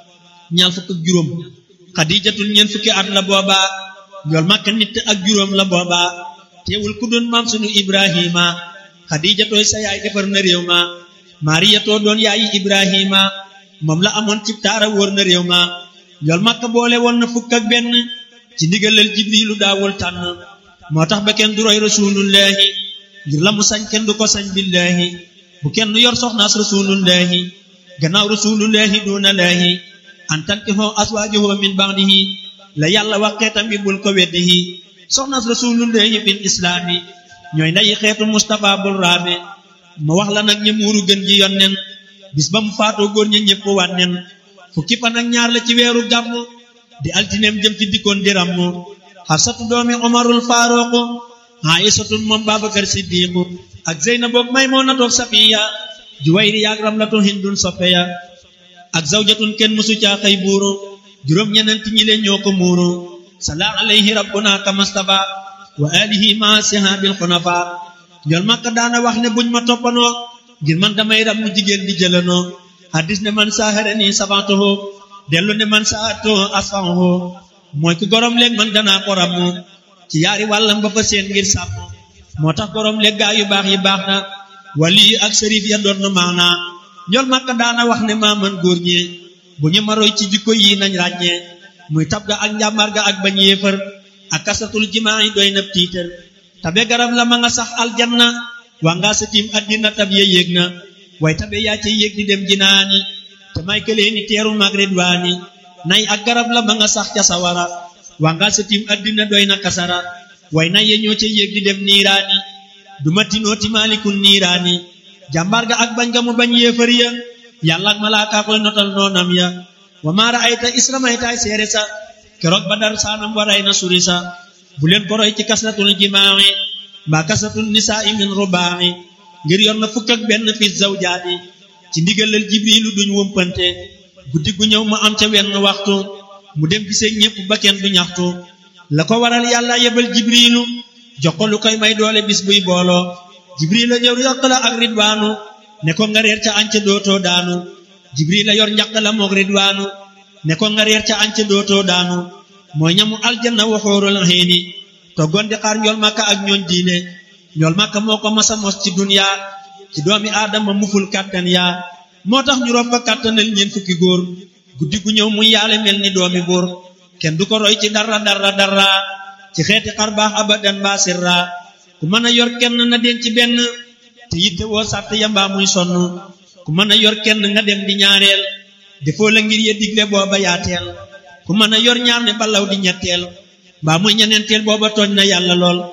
ñaar fukk ak juróom xadiijatun ñeent fukki at la booba njool màkk nit ak juróom la booba teewul ku doon maam sunu ibrahima xadiijatooy sa yaay defar na réew ma maariyatoo doon yaayi ibrahima moom la amoon ci taara wóor na réew ma njool màkk boole woon na fukk ak benn ci ndigalal jibrilu daawul tànn moo tax ba kenn du roy rasulullahi ngir la mu sañ kenn du ko sañ billahi bu kenn yor soxnaas rasulullahi gannaaw rasulullahi duna laahi an tankihoo aswaajuhu min ba'dihi la yàlla wax xeetam bi bul ko weddihi soxnaas rasulullahi fil islaami ñooy ndayi xeetu Mustafa bul raame ma wax la nag ña muuru gën ji yonnen bis ba mu faatoo góor ña ñëpp wànnen fukki fan ak ñaar la ci weeru gàmm di altineem jëm ci dikkoon di ràmm xafsatu doomi omarul faaruqu aïsatun moom babakar siddiqu ak zeynaboog maymunatoog safiya juwayri yaag ramlatu hindun soppeya ak zawjatun kenn musu caa xëy buuru juróom ñenenti ñi leen ñoo ko muuru sala alayhi rabbuna kamastafa wa alihi ma sihabil xunafa njol makka daana wax ne buñ ma toppanoo ngir man damay ram mu jigéen di jëlanoo hadis ne man saharani sabantoho dellu ne man saato asfanho mooy ku gorom léeg man danaa ko ramu ci yaari wàllam ba fa seen ngir sàmm moo tax gorom léeg gaa yu baax yi baax na wali ak sërif ya doon na maana njol makka daana wax ne maa man góor ñee bu ñu maroy ci jikko yi nañ ràññee muy tab ga ak njàmbaar ga ak bañ yéefar ak kasatul jimaa yi doy na tiitar tabe garab la ma nga sax aljanna waa ngaa sa tiim addina tab ya yéeg na way tabe yaa ca yéeg di dem jinaani te may këlee ni teeru mag ridwaani nay ak garab la ma nga sax ca sawara waa ngaa sa tiim addina doy na kasara way nay ya ñoo ca yéeg di dem niiraani du ma tinoo ti maalikun niiraani jàmbaar ga ak bañ ga mu bañ yéefar ya yàlla ak malaaka koy notal noonam ya wa maa ra'ayta isramaytaay seere sa keroog ba dar saanam waray na suri sa bu leen ko roy ci kasratul jimaa'i mbaa kasratul nisaa'i min rubaa'i ngir yor na fukk ak benn fi zawjaati ci ndigalal jibrilu duñ wëmpante guddi gu ñëw mu am ca wenn waxtu mu dem gisee ñépp ba kenn du ñaxtu la ko waral yàlla yebal jibrilu jox ko lu koy may doole bis buy booloo jibril la ñëw yokk la ak ridwaanu ne ko nga reer ca anca dootoo daanu jibril la yor njaq la moog ridwaanu ne ko nga reer ca anca dootoo daanu mooy ñamu aljanna waxoorul xiini toggoon di xaar njool màkka ak ñooñ diine njool màkka moo ko masa mos ci dunya ci doomi aadama muful kàttan yaa moo tax ñu rob ko kàttanal ñeen fukki góor guddi gu ñëw muy yaale mel ni doomi buur kenn du ko roy ci dara dara dara ci xeeti xar baax abadan ba sirra ku mën a yor kenn na den ci benn te yitte woo sàtt yambaa muy sonn ku mën a yor kenn nga dem di ñaareel defoo la ngir ye digle booba yaateel ku mën a yor ñaar ne balaw di ñetteel mbaa muy ñeneenteel booba tooñ na yàlla lool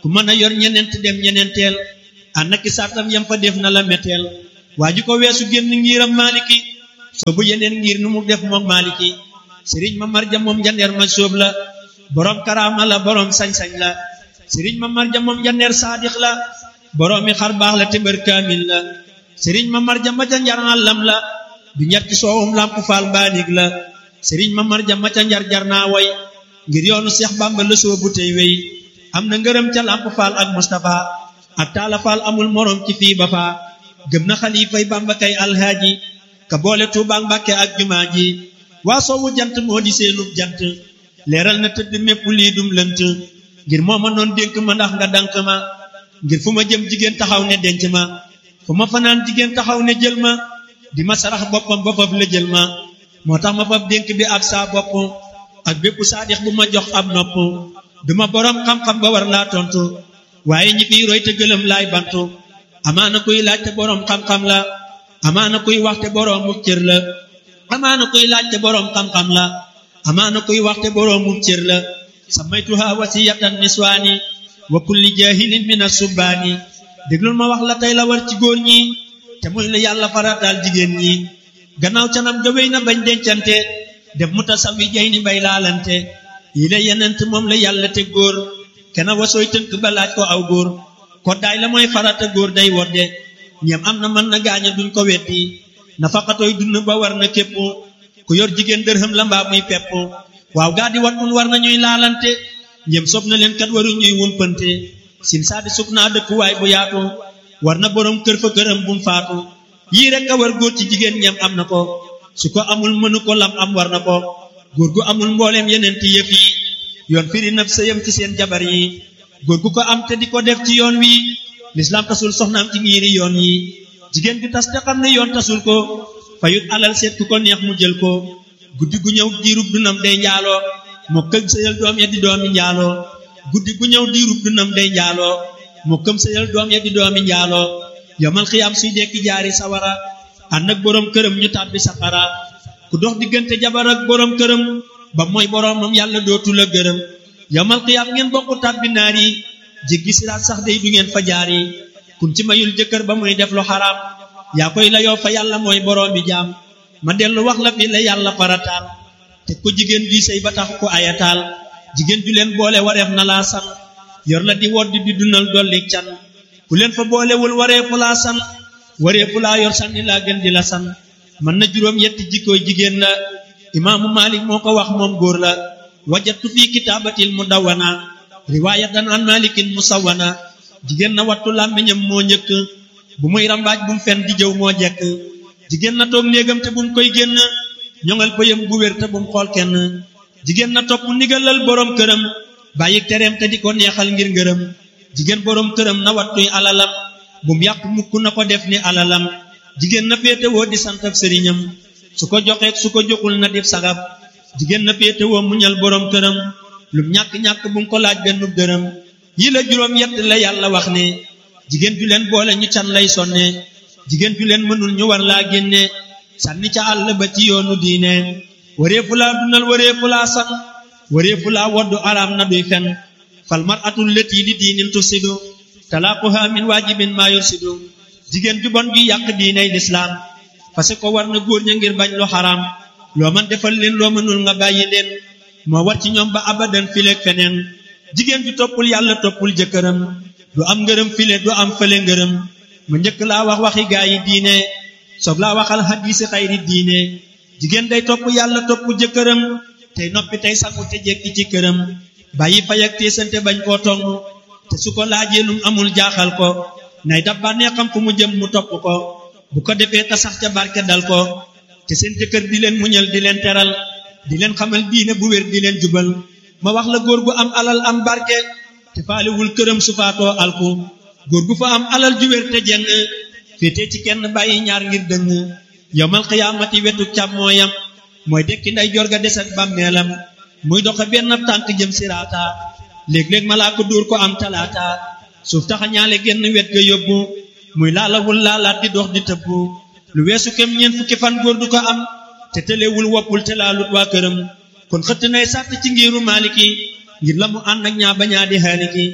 ku mën a yor ñeneent dem ñeneenteel ànd ak sartam yam fa def na la meteel waa ji ko weesu génn ngiram maaliki soobu yeneen ngir nu mu def moom maaliki sëriñ ma marja moom jandeer ma soob la boroom karaama la boroom sañ-sañ la sëriñ ma marja moom jandeer saadix la boroomi xar baax la te mbër kaamil la sëriñ ma marja ma ca njar àllam la du njar ci soowum lamp faal mbaanig la sëriñ ma marja ma ca njar jar naa way ngir yoonu seex bàmba la soobu tey wey am na ngërëm ca lamp faal ak Mustapha ak taala faal amul moroom ci fii ba faa gëm na xalifay bàmba kay alhaaji ka boole tuubaa mbàkke ak jumaa ji waa soowu jant moo di seenub jant leeral na tëdd mépp lii dum lënt ngir moo ma noon dénk ma ndax nga dank ma ngir fu ma jëm jigéen taxaw ne denc ma fu ma fanaan jigéen taxaw ne jël ma di ma sarax boppam ba fab la jël ma moo tax ma fab dénk bi ab saa bopp ak bépp saadix bu ma jox ab nopp duma boroom xam-xam ba war laa tontu waaye ñi fiy roy te gëlëm laay bantu amaana kuy laaj te boroom xam-xam la amaana kuy wax te boroomu cër la amaana kuy laaj te boroom xam-xam la amaana kuy wax te boroomu cër la samaytuha wasiyatan niswaani wa kulli jahilin min asubbaani déglul ma wax la tey la war ci góor ñi te muy la yàlla farataal jigéen ñi gannaaw canam ga wéy na bañ dencante def mu tasawi jay ni bay laalante yi la yenent moom la yàlla te góor kena wasooy tënk ba laaj ko aw góor koddaay la mooy farata góor day wodde ñeem am na mën na gaaña duñ ko weddi nafaqatoy dund ba war na képp ku yor jigéen dërëm la mbaa muy pepp waaw gaa di wat mun war na ñuy laalante ñeem sob na leen kat waru ñuy wumpante sin saadi sub naa dëkkuwaay bu yaatu war na boroom kër fa këram bum faatu yii rek a war góor ci jigéen ñeem am na ko su ko amul mënu ko lam am war na ko góor gu amul mbooleem yeneen ti yëf yi yoon firi naf sëyam ci seen jabar yi góor gu ko am te di ko def ci yoon wi lislaam tasul soxnaam ci ngiiri yoon yi jigéen gi tas te xam ne yoon tasul ko fayut alal seet ku ko neex mu jël ko guddi gu ñëw diirub dunam day njaaloo moo këm sëyal doom ya di doomi njaaloo guddi gu ñëw diirub dunam day njaaloo moo këm sëyal doom ya di doomi njaaloo yomal xiyaam suy dekki jaari sawara ànd ak boroom këram ñu tàbbi safara ku dox diggante jabar ak boroom këram ba mooy boroomam yàlla dootu la gërëm yomal xiyaam ngeen bokku tàbbi naar yi jéggi siraat sax day du ngeen fa jaar yi kun ci mayul jëkkër ba muy def lu xaraam yaa koy layoo fa yàlla mooy boroomi jaam ma dellu wax la fi la yàlla farataal te ko jigéen juy sëy ba tax ko ayataal jigéen ju leen boole wareef na laa san yor la di wodd di dundal dolli can ku leen fa boolewul wareefu laa san wareefu laa yor sanni laa gën di la san mën na juróom yetti jikkooy jigéen la imaamu Malik moo ko wax moom góor la wajatu fii kitaabatil mudawwana riwaayatan an malikin musawwana jigéen na wattu làmmiñam moo njëkk bu muy rambaaj bu mu fen di jëw moo jekk jigéen na toog néegam te bu mu koy génn ñoŋal pëyam bu wér te bu mu xool kenn jigéen na topp ndigalal boroom këram bàyyi tereem te di ko neexal ngir ngërëm jigéen boroom këram na wattuy alalam bu mu yàq mukk na ko def ni alalam jigéen na féetewoo di sant ab sëriñam su ko joxeek su ko joxul na def sagab jigéen na féetewoo muñal boroom këram lum ñàkk-ñàkk bu mu ko laaj benn dërëm yi la juróom yett la yàlla wax ne jigéen ju leen boole ñu can lay sonne jigéen ju leen mënul ñu war laa génne sànni ca àll ba ci yoonu diine wareefu laa dundal wareefu laa san wareefu laa woddu araam na duy fen fal mar atul lët yi di diinin tusidu talaaquha min waajibin maa yursidu jigéen ju bon ju yàq diiney lislaam parce que war na góor ña ngir bañ lu xaraam loo man defal leen loo mënul nga bàyyi leen moo war ci ñoom ba abadan fileeg feneen jigéen ju toppul yàlla toppul jëkkëram du am ngërëm file du am fële ngërëm ma njëkk laa wax waxi gaa yi diine soob laa waxal xadiisi xayri diine jigéen day topp yàlla topp jëkkëram tey noppi tey sangu te jekki ci këram bàyyi fay ak teesante bañ koo tong te su ko laajee lum amul jaaxal ko nay dab bànnee xam fu mu jëm mu topp ko bu ko defee ta sax ca barke dal ko te seen jëkkër di leen muñal di leen teral di leen xamal diine bu wér di leen jubal ma wax la góor gu am alal am barke te faalewul këram su faatoo alku góor gu fa am alal ju wér te jeng féetee ci kenn bàyyi ñaar ngir dëng yowmal xiyaamati wetu càmmooyam mooy dekki nday jor ga des ak bàmmeelam muy doxe benn tànk jëm siraata léeg-léeg malaa ko dóor ko am talaata suuf taxa ñaale genn wet ga yóbbu muy laalawul laalaat di dox di tëbbu lu weesu kem ñeent fukki fan góor du ko am te tëlewul woppul te laalut waa këram kon xëtt nay sàtt ci ngiru maaliki ngir la mu ànd ak ñaa bañaa di xaaliki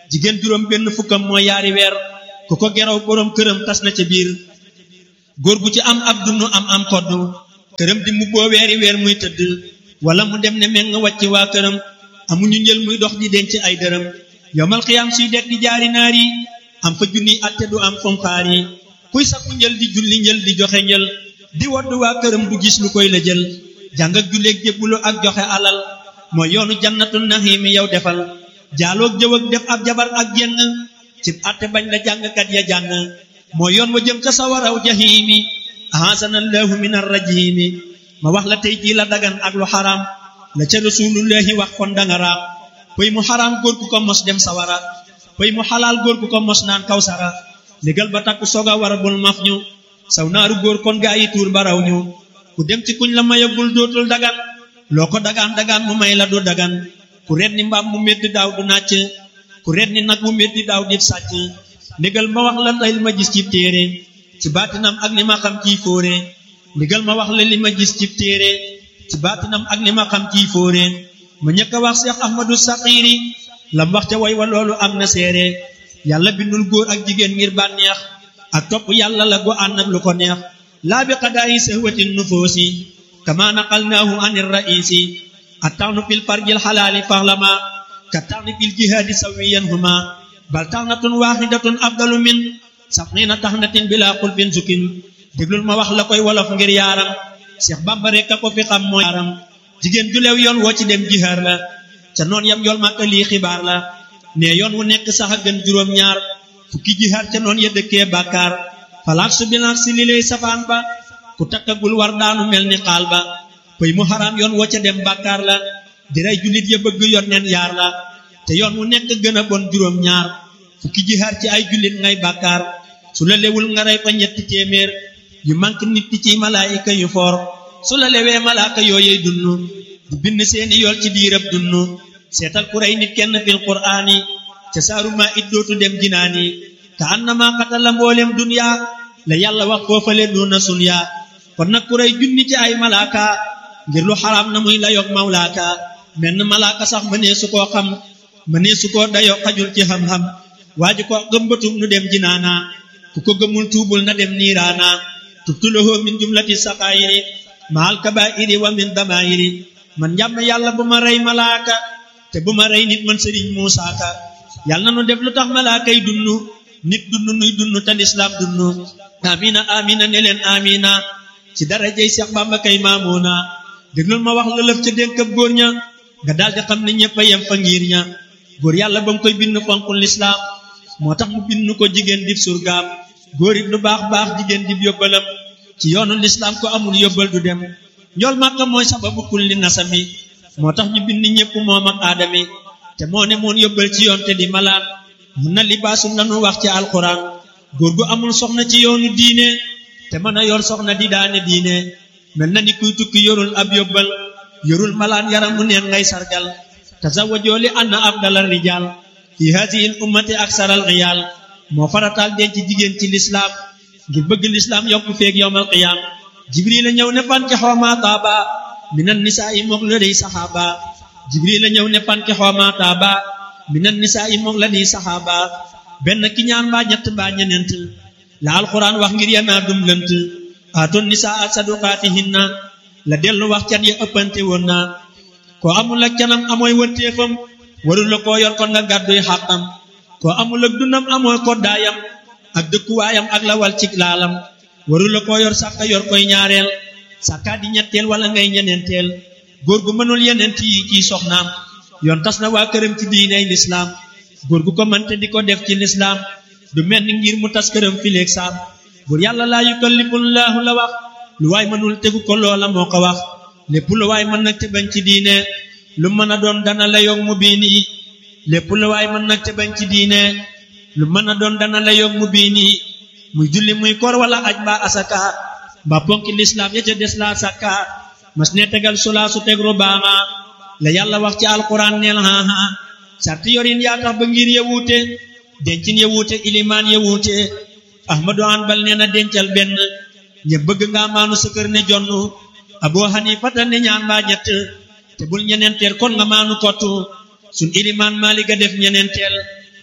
jigéen juróom benn fukkam mooy yaari weer ku ko geraw boroom këram tas na ca biir góor gu ci am ab dund am am koddu këram di mubboo weeri weer muy tëdd wala mu dem ne meng wàcc waa këram amuñu njël muy dox di denc ay dërëm yomal xiyaam suy dekk di jaari naar yi am fa junni atte du am fom xaar yi kuy sakku njël di julli njël di joxe njël di wodd waa këram du gis lu koy la jël jàng ak julleeg jébbulu ak joxe alal mooy yoonu jannatu naxiimi yow defal jaaloog jëw ak def ab jabar ak jenn ci atte bañ la jàngkat ya jàng mooy yoon wa jëm ca sawaraw jahiimi ahasanallahu min arrajimi ma wax la tey jii la dagan ak lu xaraam la ca rasulullahi wax kon danga raam pëy mu xaraam góor gu ko mos dem sawara pëy mu xalaal góor gu ko mos naan kawsara légal ba takku soga war a bul maf ñu saw naaru góor kon gaa yi tuur baraw ñu ku dem ci kuñ la mayagul dootul dagan loo ko dagaan dagaan mu may la du dagan ku ret ni mbaam mu métti daaw du nàcc ku ret ni nag mu métti daaw di sàcc légal ma wax la tey li ma gis ci téere ci baatinam ak li ma xam ciy fóore légal ma wax la li ma gis ci téere ci baatinam ak li ma xam ciy fóore ma ñëkk a wax Seex Ahmadu Saxiiri lam wax ca way wa loolu am na seere yàlla bindul góor ak jigéen ngir bànneex ak topp yàlla la go ànd ak lu ko neex laa bi qadaayi sahwatin nufoosi kama naqalnaahu anir raisi attawnu fil farjil xalaali faxlama ka tawni fil jihaadi sawiyan huma bal taxnatun waaxidatun afdalu min sabxiina taxnatin bila xulfin sukin déglul ma wax la koy wolof ngir yaaram Seex Bamba rekk a ko fi xam mooy yaaram jigéen ju leew yoon woo ci dem jihaar la ca noon yam yool màkka lii xibaar la ne yoon wu nekk sax a gën juróom ñaar fukki jihaar ca noon ya dëkkee bàkkaar falaak su bilaak si li lay safaan ba ku takkagul war daanu mel ni xaal ba pëy mu xaraam yoon woo ca dem bàkkaar la di rey jullit ya bëgg yoon neen yaar la te yoon wu nekk gën a bon juróom ñaar fukki jihaar ci ay jullit ngay bàkkaar su la lewul nga rey fa ñetti téeméer yu manque nit ci malaayika yu foor su la lewee malaaka yooyey dunnu di bind seeni yool ci diirab dunnu seetal ku rey nit kenn fil qur'aani ca saaru maa it dootu dem jinaani ka annama qatala mboolem dunya la yàlla wax foofale duna sunya kon nag ku rey junni ci ay malaaka ngir lu xaraam na muy la yog mawlaaka menn malaaka sax mënee su koo xam mënee su koo dayoo xajul ci xam-xam waa ji ko gëmbatum nu dem jinaana ku ko gëmul tuubul na dem niiraana tubtulahu min jumlati saqaayiri maal kabaa'iri wa min damaayiri man njàmm yàlla bu ma rey malaaka te bu ma rey nit man sëriñ Muusaa Ka yàlla na nu def lu tax malaaka yi dunnu nit dunnu nuy dunnu te lislaam dunnu amina amina ne leen amina ci darajey Seex Bamba kay maamoona déglul ma wax la lëf ca dénkab góor ña nga daldi xam ne ñëpp a yem fa ngir ña góor yàlla ba mu koy bind fonkul lislaam moo tax mu bind ko jigéen dib surgaam góor it lu baax baax jigéen dib yóbbalam ci yoonu lislaam ko amul yóbbal du dem njool màkka mooy sababu kulli nasami moo tax ñu bind ñëpp moom ak aadami te moo ne moon yóbbal ci yoon te di malaan mun na libaasum lanu wax ci alquran góor gu amul soxna ci yoonu diine te mën a yor soxna di daane diine mel na ni kuy tukki yorul ab yóbbal yorul malaan yaram mu neen ngay sargal tazawwajoo li anna afdalal rijaal fi haadihi l ummati aksaral riyaal moo farataal denc jigéen ci lislaam ngir bëgg lislaam yokku feeg yowmal qiyaam jibril la ñëw ne fanke xooma taaba minan nisaa yi mook la dey saxaaba jibril la ñëw ne fanke xooma taaba minan nisaa yi mook la dey saxaaba benn ki ñaan mbaa ñett mbaa ñeneent la alquran wax ngir yanaa dum lënt aatoon nisaa saduqaatihinna la dellu wax can ya ëppante woon na koo amul ak canam amooy wërteefam warul la koo yor kon nga gàdduy xàqam koo amul ak dundam amooy koddaayam ak dëkkuwaayam ak lawal cig laalam warul la koo yor sàkka yor koy ñaareel sàkkaa di ñetteel wala ngay ñeneenteel góor gu mënul yeneent yi ciy soxnaam yoon tas na waa këram ci diiney lislaam góor gu ko mënte di ko def ci lislaam du mel ni ngir mu tas këram fileeg saam buur yàlla laa yukallifullaahu la wax lu waay mënul tegu ko loola moo ko wax lépp lu waay mën nag te bañ ci diine lu mën a doon dana la yog mu biini lépp lu waay mën nag te bañ ci diine lu mën a doon dana la yog mu biini muy julli muy koor wala aj mbaa asaka mbaa ponki lislaam ya ca des laa sakka mas ne tegal sulaa su teg rubaama la yàlla wax ci alquran neel haha sarti yorin yaa tax ba ngir ya wuute dencin ya wuute ilimaan ya wuute ahmadu hanbal nee na dencal benn ñe bëgg nga maanu sa kër ne jonn abu hanifata ne ñaan mbaa ñett te bul ñeneenteel kon nga maanu kottu sun ilimaan maaliga def ñeneenteel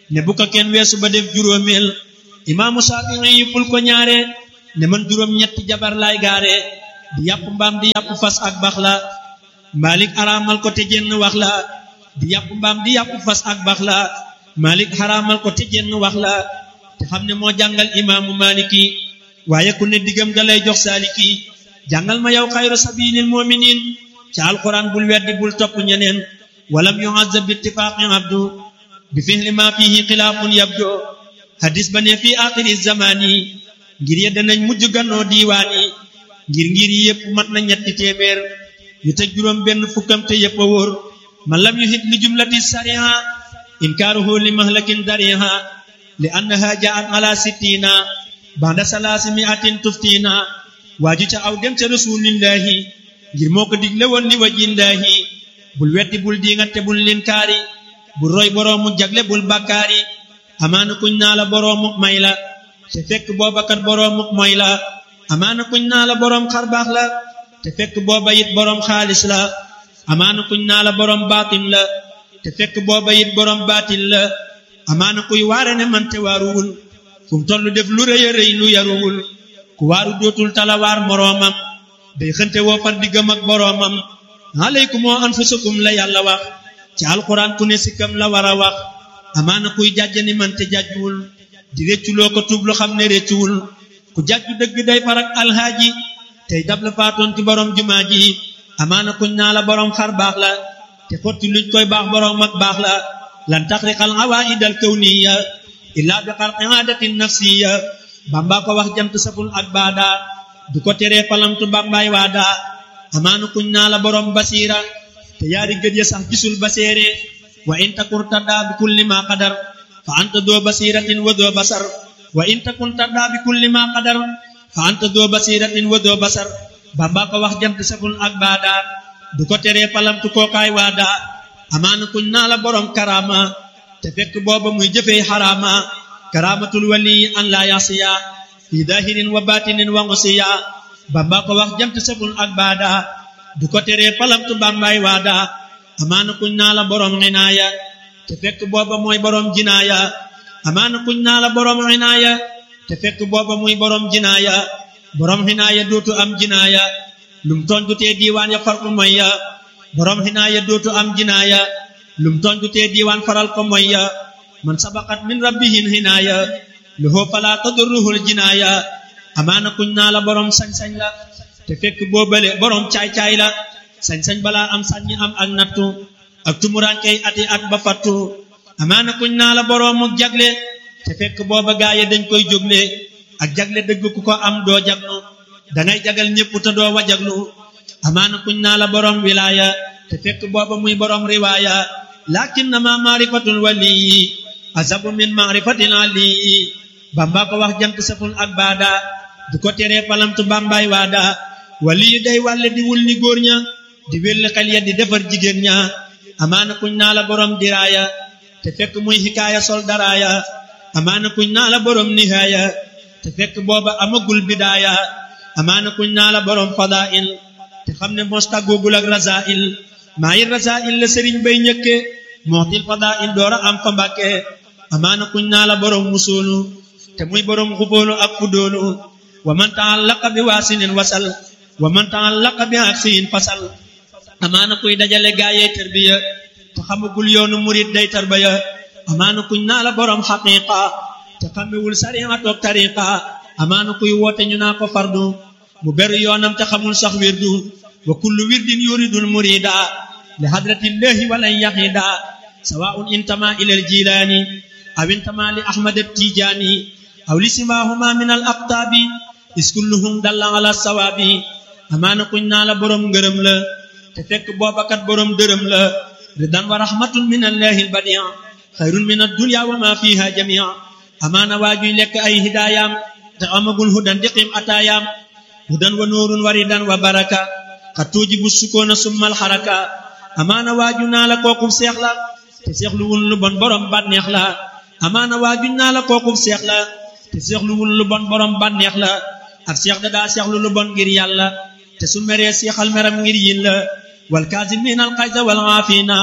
ne bu ko kenn weesu ba def juróomeel imaamu Shaafi'i yëppul ko ñaare ne man juróom ñetti jabar laay gaare di yàpp mbaam di yàpp fas ak bax la Malik araamal ko te jenn wax la di yàpp mbaam di yàpp fas ak bax la Malik araamal ko te jenn wax la te xam ne moo jàngal imaamu Maliki waaye ku ne diggam ga lay jox saaliki jàngal ma yow xayru sabilil mu'minin ci alquran bul weddi bul topp ñeneen walam yu'azzab bi ittifaqi abdu bi fihli ma fihi xilaafun yabdo hadis ba ne fii axiri zamani ngir ye danañ mujj gannoo diiwaani ngir ngir yi yëpp mat na ñetti téeméer yu teg juróom benn fukkam te yëpp a wóor man lam yuhit li jumlati sariha inkaaruhu li mahlakin dariha li annaha jaat ala sittina banda salaasi miatin tuftina waaju ca aw dem ca rasulillahi ngir moo ko digle woon li wajillahi bul weddi bul diingat te bul linkaari bul roy boroomu jagle bul bakkaari amaana kuñ naa la boroomu may la te fekk booba kat boroomu moy la amaana kuñ naa la boroom xarbaax la te fekk booba it boroom xaalis la amaana kuñ naa la boroom baatin la te fekk booba it boroom baatin la amaana kuy waare ne man te waaruwul fu mu toll def lu rëy a rëy lu yaruwul ku waaru dootul talawaar moroomam day xënte woo far diggam ak boroomam aleykum anfusakum la yàlla wax ci alquran ku ne sikkam la war a wax amaana kuy jàjj ni man te jàjjuwul di récculoo ko tuub lu xam ne réccuwul ku jàjju dëgg day farak alhaaji tey dab la faatoon ci borom jumaa ji amaana kuñ naa la borom xar baax la te xotti luñ koy baax borom ak baax la lan taxriqal awaidal kawniya illa bi xalqi aadatin nafsiya bamba ko wax jant saful ak baada du ko teree palamtu bambaay waada amaana kuñ naa la borom basiira te yaari gët ya sax gisul baseere wa in takun taddaa bi kulli ma qadar fa anta doo basiratin wa doo basar wa in takun taddaa bi kulli ma qadar fa anta doo basiratin wa doo basar bamba ko wax jant saful ak baada du ko teree palamtu kookaay waada amaana kuñ naa la borom karama te fekk booba muy jëfee xaraama karamatul wali an la yasiya fi dahirin wa batinin wa ngusiya bamba ko wax jant saful ak baada du ko teree palamtu bambaay waada amaana kuñ naa la borom xinaaya te fekk booba mooy borom jinaaya amaana kuñ naa la borom xinaaya te fekk booba muy borom jinaaya borom xinaaya dootu am jinaaya lum tooñ du tee diiwaan ya far ko moy ya borom xinaaya dootu am jinaaya lum tooñ du tee diiwaan faral ko moy ya man sabaqat min rabbihin xinaaya lahu fala tadurruhul jinaaya amaana kuñ naa la borom sañ-sañ la te fekk boobale borom caay-caay la sañ-sañ balaa am saññi am ak nattu ak tumuraankey ati at ba fattu amaana kuñ naa la boroomu jagle te fekk booba gaaye dañ koy jógle ak jagle dëgg ku ko am doo jaglu dangay jagal ñépp te doo wajaglu amaana kuñ naa la borom wilaaya te fekk booba muy borom riwaaya lakinnama maarifatul waliyi azabu min maarifatil aliyi bamba ko wax jant saful ak baada du ko teree palamtu bambaay waada waliyu day wàlle di wul ni góor ña di welli xel ya di defar jigéen ña amaana kuñ naa la borom diraaya te fekk muy xikaaya sol daraaya amaana kuñ naa la borom nihaaya te fekk booba amagul bidaaya amaana kuñ naa la borom fadail te xam ne mos tàggoogul ak rasail maa yi rasail la sëriñ bay ñëkke mootil fadail doora am fa mbàkke amaana kuñ naa la borom musoolu te muy borom xubóolu ak fudóolu wa man taallaqa bi waasinin wasal wa man taallaqa bi aksiyin fasal amaana kuy dajale gaayee tarbiya te xamagul yoonu murid day tarbiya amaana kuñ naa la borom xaqiqa te xamewul sariya toog tariqa amaana kuy woote ñu naa ko fardu mu beru yoonam te xamul sax wirdu wa kullu wirdin yuridul murida li hadratillahi walan yahida sawaun intama ila aljilaani aw intama li ahmad attijaani aw li simahuma min al aqtaabi is kulluhum dalla ala sawaabi amaana kuñ naa la borom ngërëm la te fekk boobakat borom dërëm la ridan wa rahmatun min allahi albadia xayrun min addunya wa ma fiha jamia amaana waajuy lekk ay hidaayam te amagul hudan diqim ataayaam hudan wa nuurun wa ridan wa baraka xat tuujibu sukoona summal xaraka amaana waaju naa la kookub seex la te seexluwul lu bon borom bànneex la amaana waaju naa la kookub seex la te seexluwul lu bon borom bànneex la ab seex da daa seexlu lu bon ngir yàlla te su meree seexal meram ngir yin la wal kaazimiina al xayza wal aafiina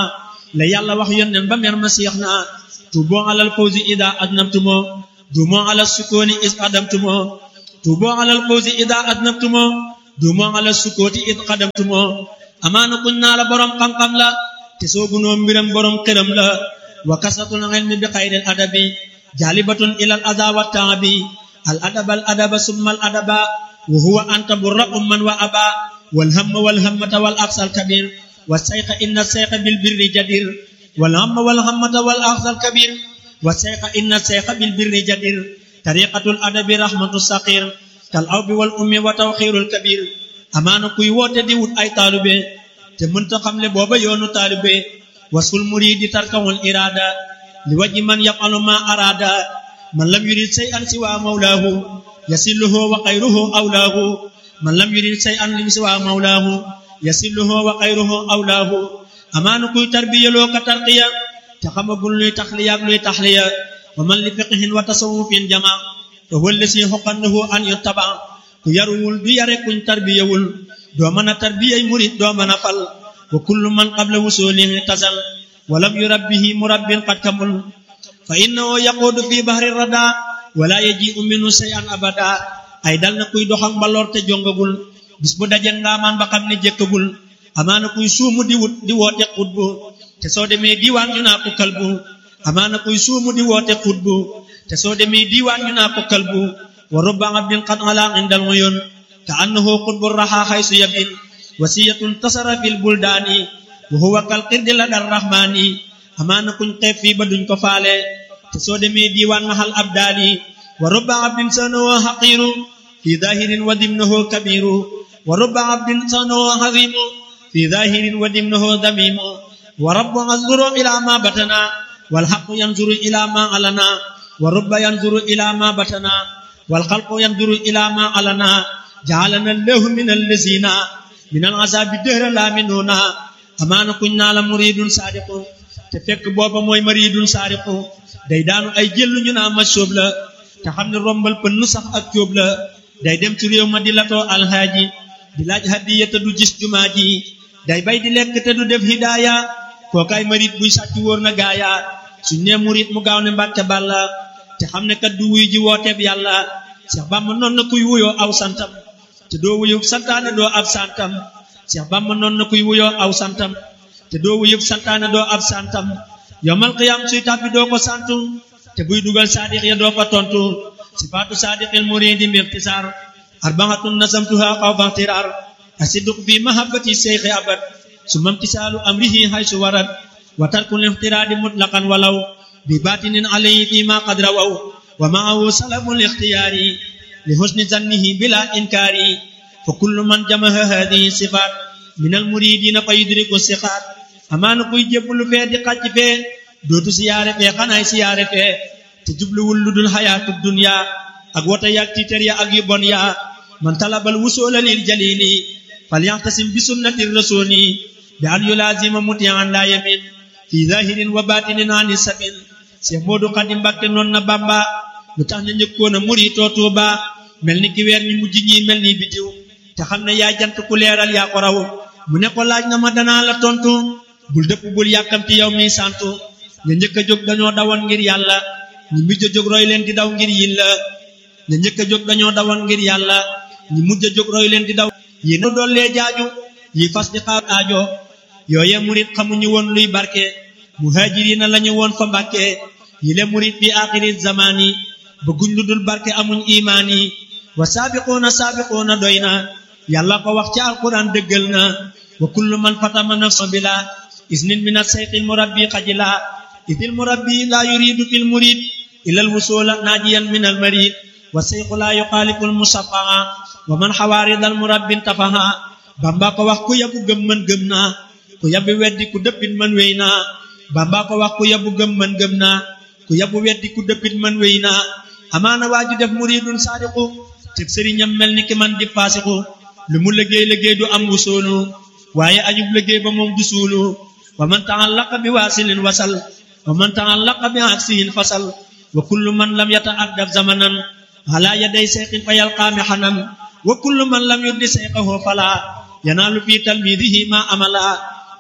la yàlla wax yónneen ba mer ma seex naa tuuboo alal fawzi ida adnabtumoo duumoo alal sukkooni is adamtumoo tuuboo alal fawzi ida adnabtumoo duumoo alal sukkooti is xadamtumoo amaana kuñ naa la borom xam-xam la te soogunoo mbiram borom këram la wa kasatul ilmi bi xayril adabi jaalibatun ilal ada wa taabi al adaba al adaba summa al adaba wa huwa anta burra umman wa aba wal hamma wal hammata wal aqsal kabir wa sayqa inna sayqa bil birri jadir wal hamma wal hammata wal aqsal kabir wa sayqa inna sayqa bil birri jadir tariqatul adabi rahmatu saqir kal awbi wal ummi wa tawxirul kabir amaana kuy woote di wut ay taalube te mënta xamle booba yoonu taalube wasul muridi tarkawul irada li waji man yafalu ma arada man lam yurid shay'an siwa mawlahu yasilluhu wa xayruhu awlahu man lam yurid shay'an lim siwa mawlahu yasilluhu wa xayruhu awlahu amaana kuy tarbiyaloo ka tarqiya te xamagul luy taxliya ak luy taxliya wa man li fiqhin wa tasawufin jama te wëlle si xoqannahu an yuttaba ku yaruwul du yare kuñ tarbiyawul doo mën a tarbiyay murid doo mën a fal wa kullu man qabla wusulihi tasal walam yurabbihi murabbin qad kamul fa innahu yaquudu fi bahri rada wala yaji'u minhu shay'an abada ay dal na kuy doxak mbaloor te jongagul bis bu daje ngaamaan ba xam ne jëkkagul amaana kuy suumu di wut di woote xutbu te soo demee diiwaan ñu naa ko kalbu amaana kuy suumu di woote xutbu te soo demee diiwaan ñu naa ko kalbu wa rubba abdin qad ala indal uyun ka annahu xutbu raxa xaysu yabin wasiyatun tasara fil buldaani wa huwa kal qirdi la dar rahmaani amaana kuñ xeeb fii ba duñ ko faale te soo demee diiwaan mahal abdaali wa rubba abdin sanahu haqiru fi zahirin wa dimnahu kabiru wa rubba abdin sanahu hazimu fi zahirin wa dimnahu damimu wa rabbu yanzuru ila ma batana wal haqqu yanzuru ila ma alana wa rubba yanzuru ila ma batana wal khalqu yanzuru ila ma alana ja'alana allahu min allazina min al azabi dëhra la minuna amaana kuñ naa la muridun saadiqu te fekk booba mooy maridun saadiqu day daanu ay jëllu ñu naa ma sóob la te xam ne rombal pën nu sax ak cóob la day dem ci réew ma di latoo alhaaji di laaj hadiya te du gis jumaa ji day bay di lekk te du def hidaaya kookaay marit buy sàcc wóor na gaaya suñ nee murit mu gaaw ne mbàkke bàlla te xam ne kat du wuy ji wooteeb yàlla Seex Bàmba noon na kuy wuyoo aw santam te doo wuyub santaane doo ab santam Seex Bàmba noon na kuy wuyoo aw santam te doo wuyub santaane doo ab santam yowmal qiyaam suy tàbbi doo ko santu te buy dugal saadiq ya doo ko tontu sifaatu saadiqil muridi mbixtisaar arbaatun nasamtuha xawfa ixtiraar asidq fi mahabbati seyxi abad summa imtisaalu amrihi haysu warad wa tarkul ixtiraadi mutlaqan walaw bi baatinin alayhi fi ma qad rawaw wa maahu salabul ixtiyaari li husni zannihi bila inkaari fa kullu man jamaha hadihi sifaat min al muridina fa yudriku sixaat amaana kuy jébbalu fee di xàcc fee dootu siyaare fee xanaay siyaare fee te jubluwul lu dul xayaatu dunya ak wota yaag tiitar ya ak yu bon ya man talabal wusoola lil jalili falyaxtasim bi sunnati rasuli bi an yulaazima mutian la yamin fi zahirin wa batinin ani sabil Seex Moodu Xaadim Mbàkke noon na Bàmba lu tax na njëkkoon a muritoo Tuuba mel ni ki weer ñu mujj ñi mel ni bidiw te xam ne yaa jant ku leeral yaa ko raw mu ne ko laaj na ma danaa la tontu bul dëpp bul yàkkamti yow mi santu ña njëkk a jóg dañoo dawoon ngir yàlla ñi mujj a jóg roy leen di daw ngir yin la ña njëkk a jóg dañoo dawoon ngir yàlla ñi mujj a jóg roy leen di daw yi nu dollee jaaju yi fas di xaar aajo yooye murit xamuñu woon luy barke muhajirina lañu woon fa mbàkke yi le murit fi axiri zamani bëgguñ lu dul barke amuñ imaan yi wa saabiquuna saabiquuna doy na yàlla ko wax ci alquran dëggal na wa kullu man fatama nafsa bila isnin min asayqil murabbi xajila idil murabbi la yuridu fil murid ila alwusula najiyan min almarid wa sayqu la yuxaalifu almusafaa wa man xawaarid almurabbi tafaha bamba ko wax ku yabu gëm man gëm naa ku yabu weddi ku dëppit man wéy naa bamba ko wax ku yabu gëm man gëm naa ku yabu weddi ku dëppit man wéy naa amaana waaju def muridun saadiqu te sëriñam mel ni ki man di faasiqu lu mu liggéey liggéey du am wusoolu waaye añub liggéey ba moom du suulu wa man taallaqa bi waasilin wasal wa man taallaqa bi aksihin fasal wa kullu man lam yata'addab zamanan ala yaday seyqin fa yalqaami xanan wa kullu man lam yuddi seyqahu fala yanaalu fi talmidihi ma amala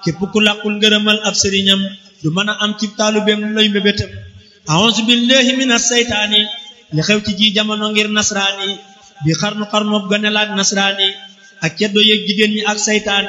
képp ku làqul ngërëmal ab sëriñam du mën a am ci taalubeem lay mbébétam a'uuzu billahi minas saytaani li xew ci ji jamono ngir nasraani bi xarnu xarnoob ganelaak nasraani ak ceddo yeeg jigéen ñi ak saytaane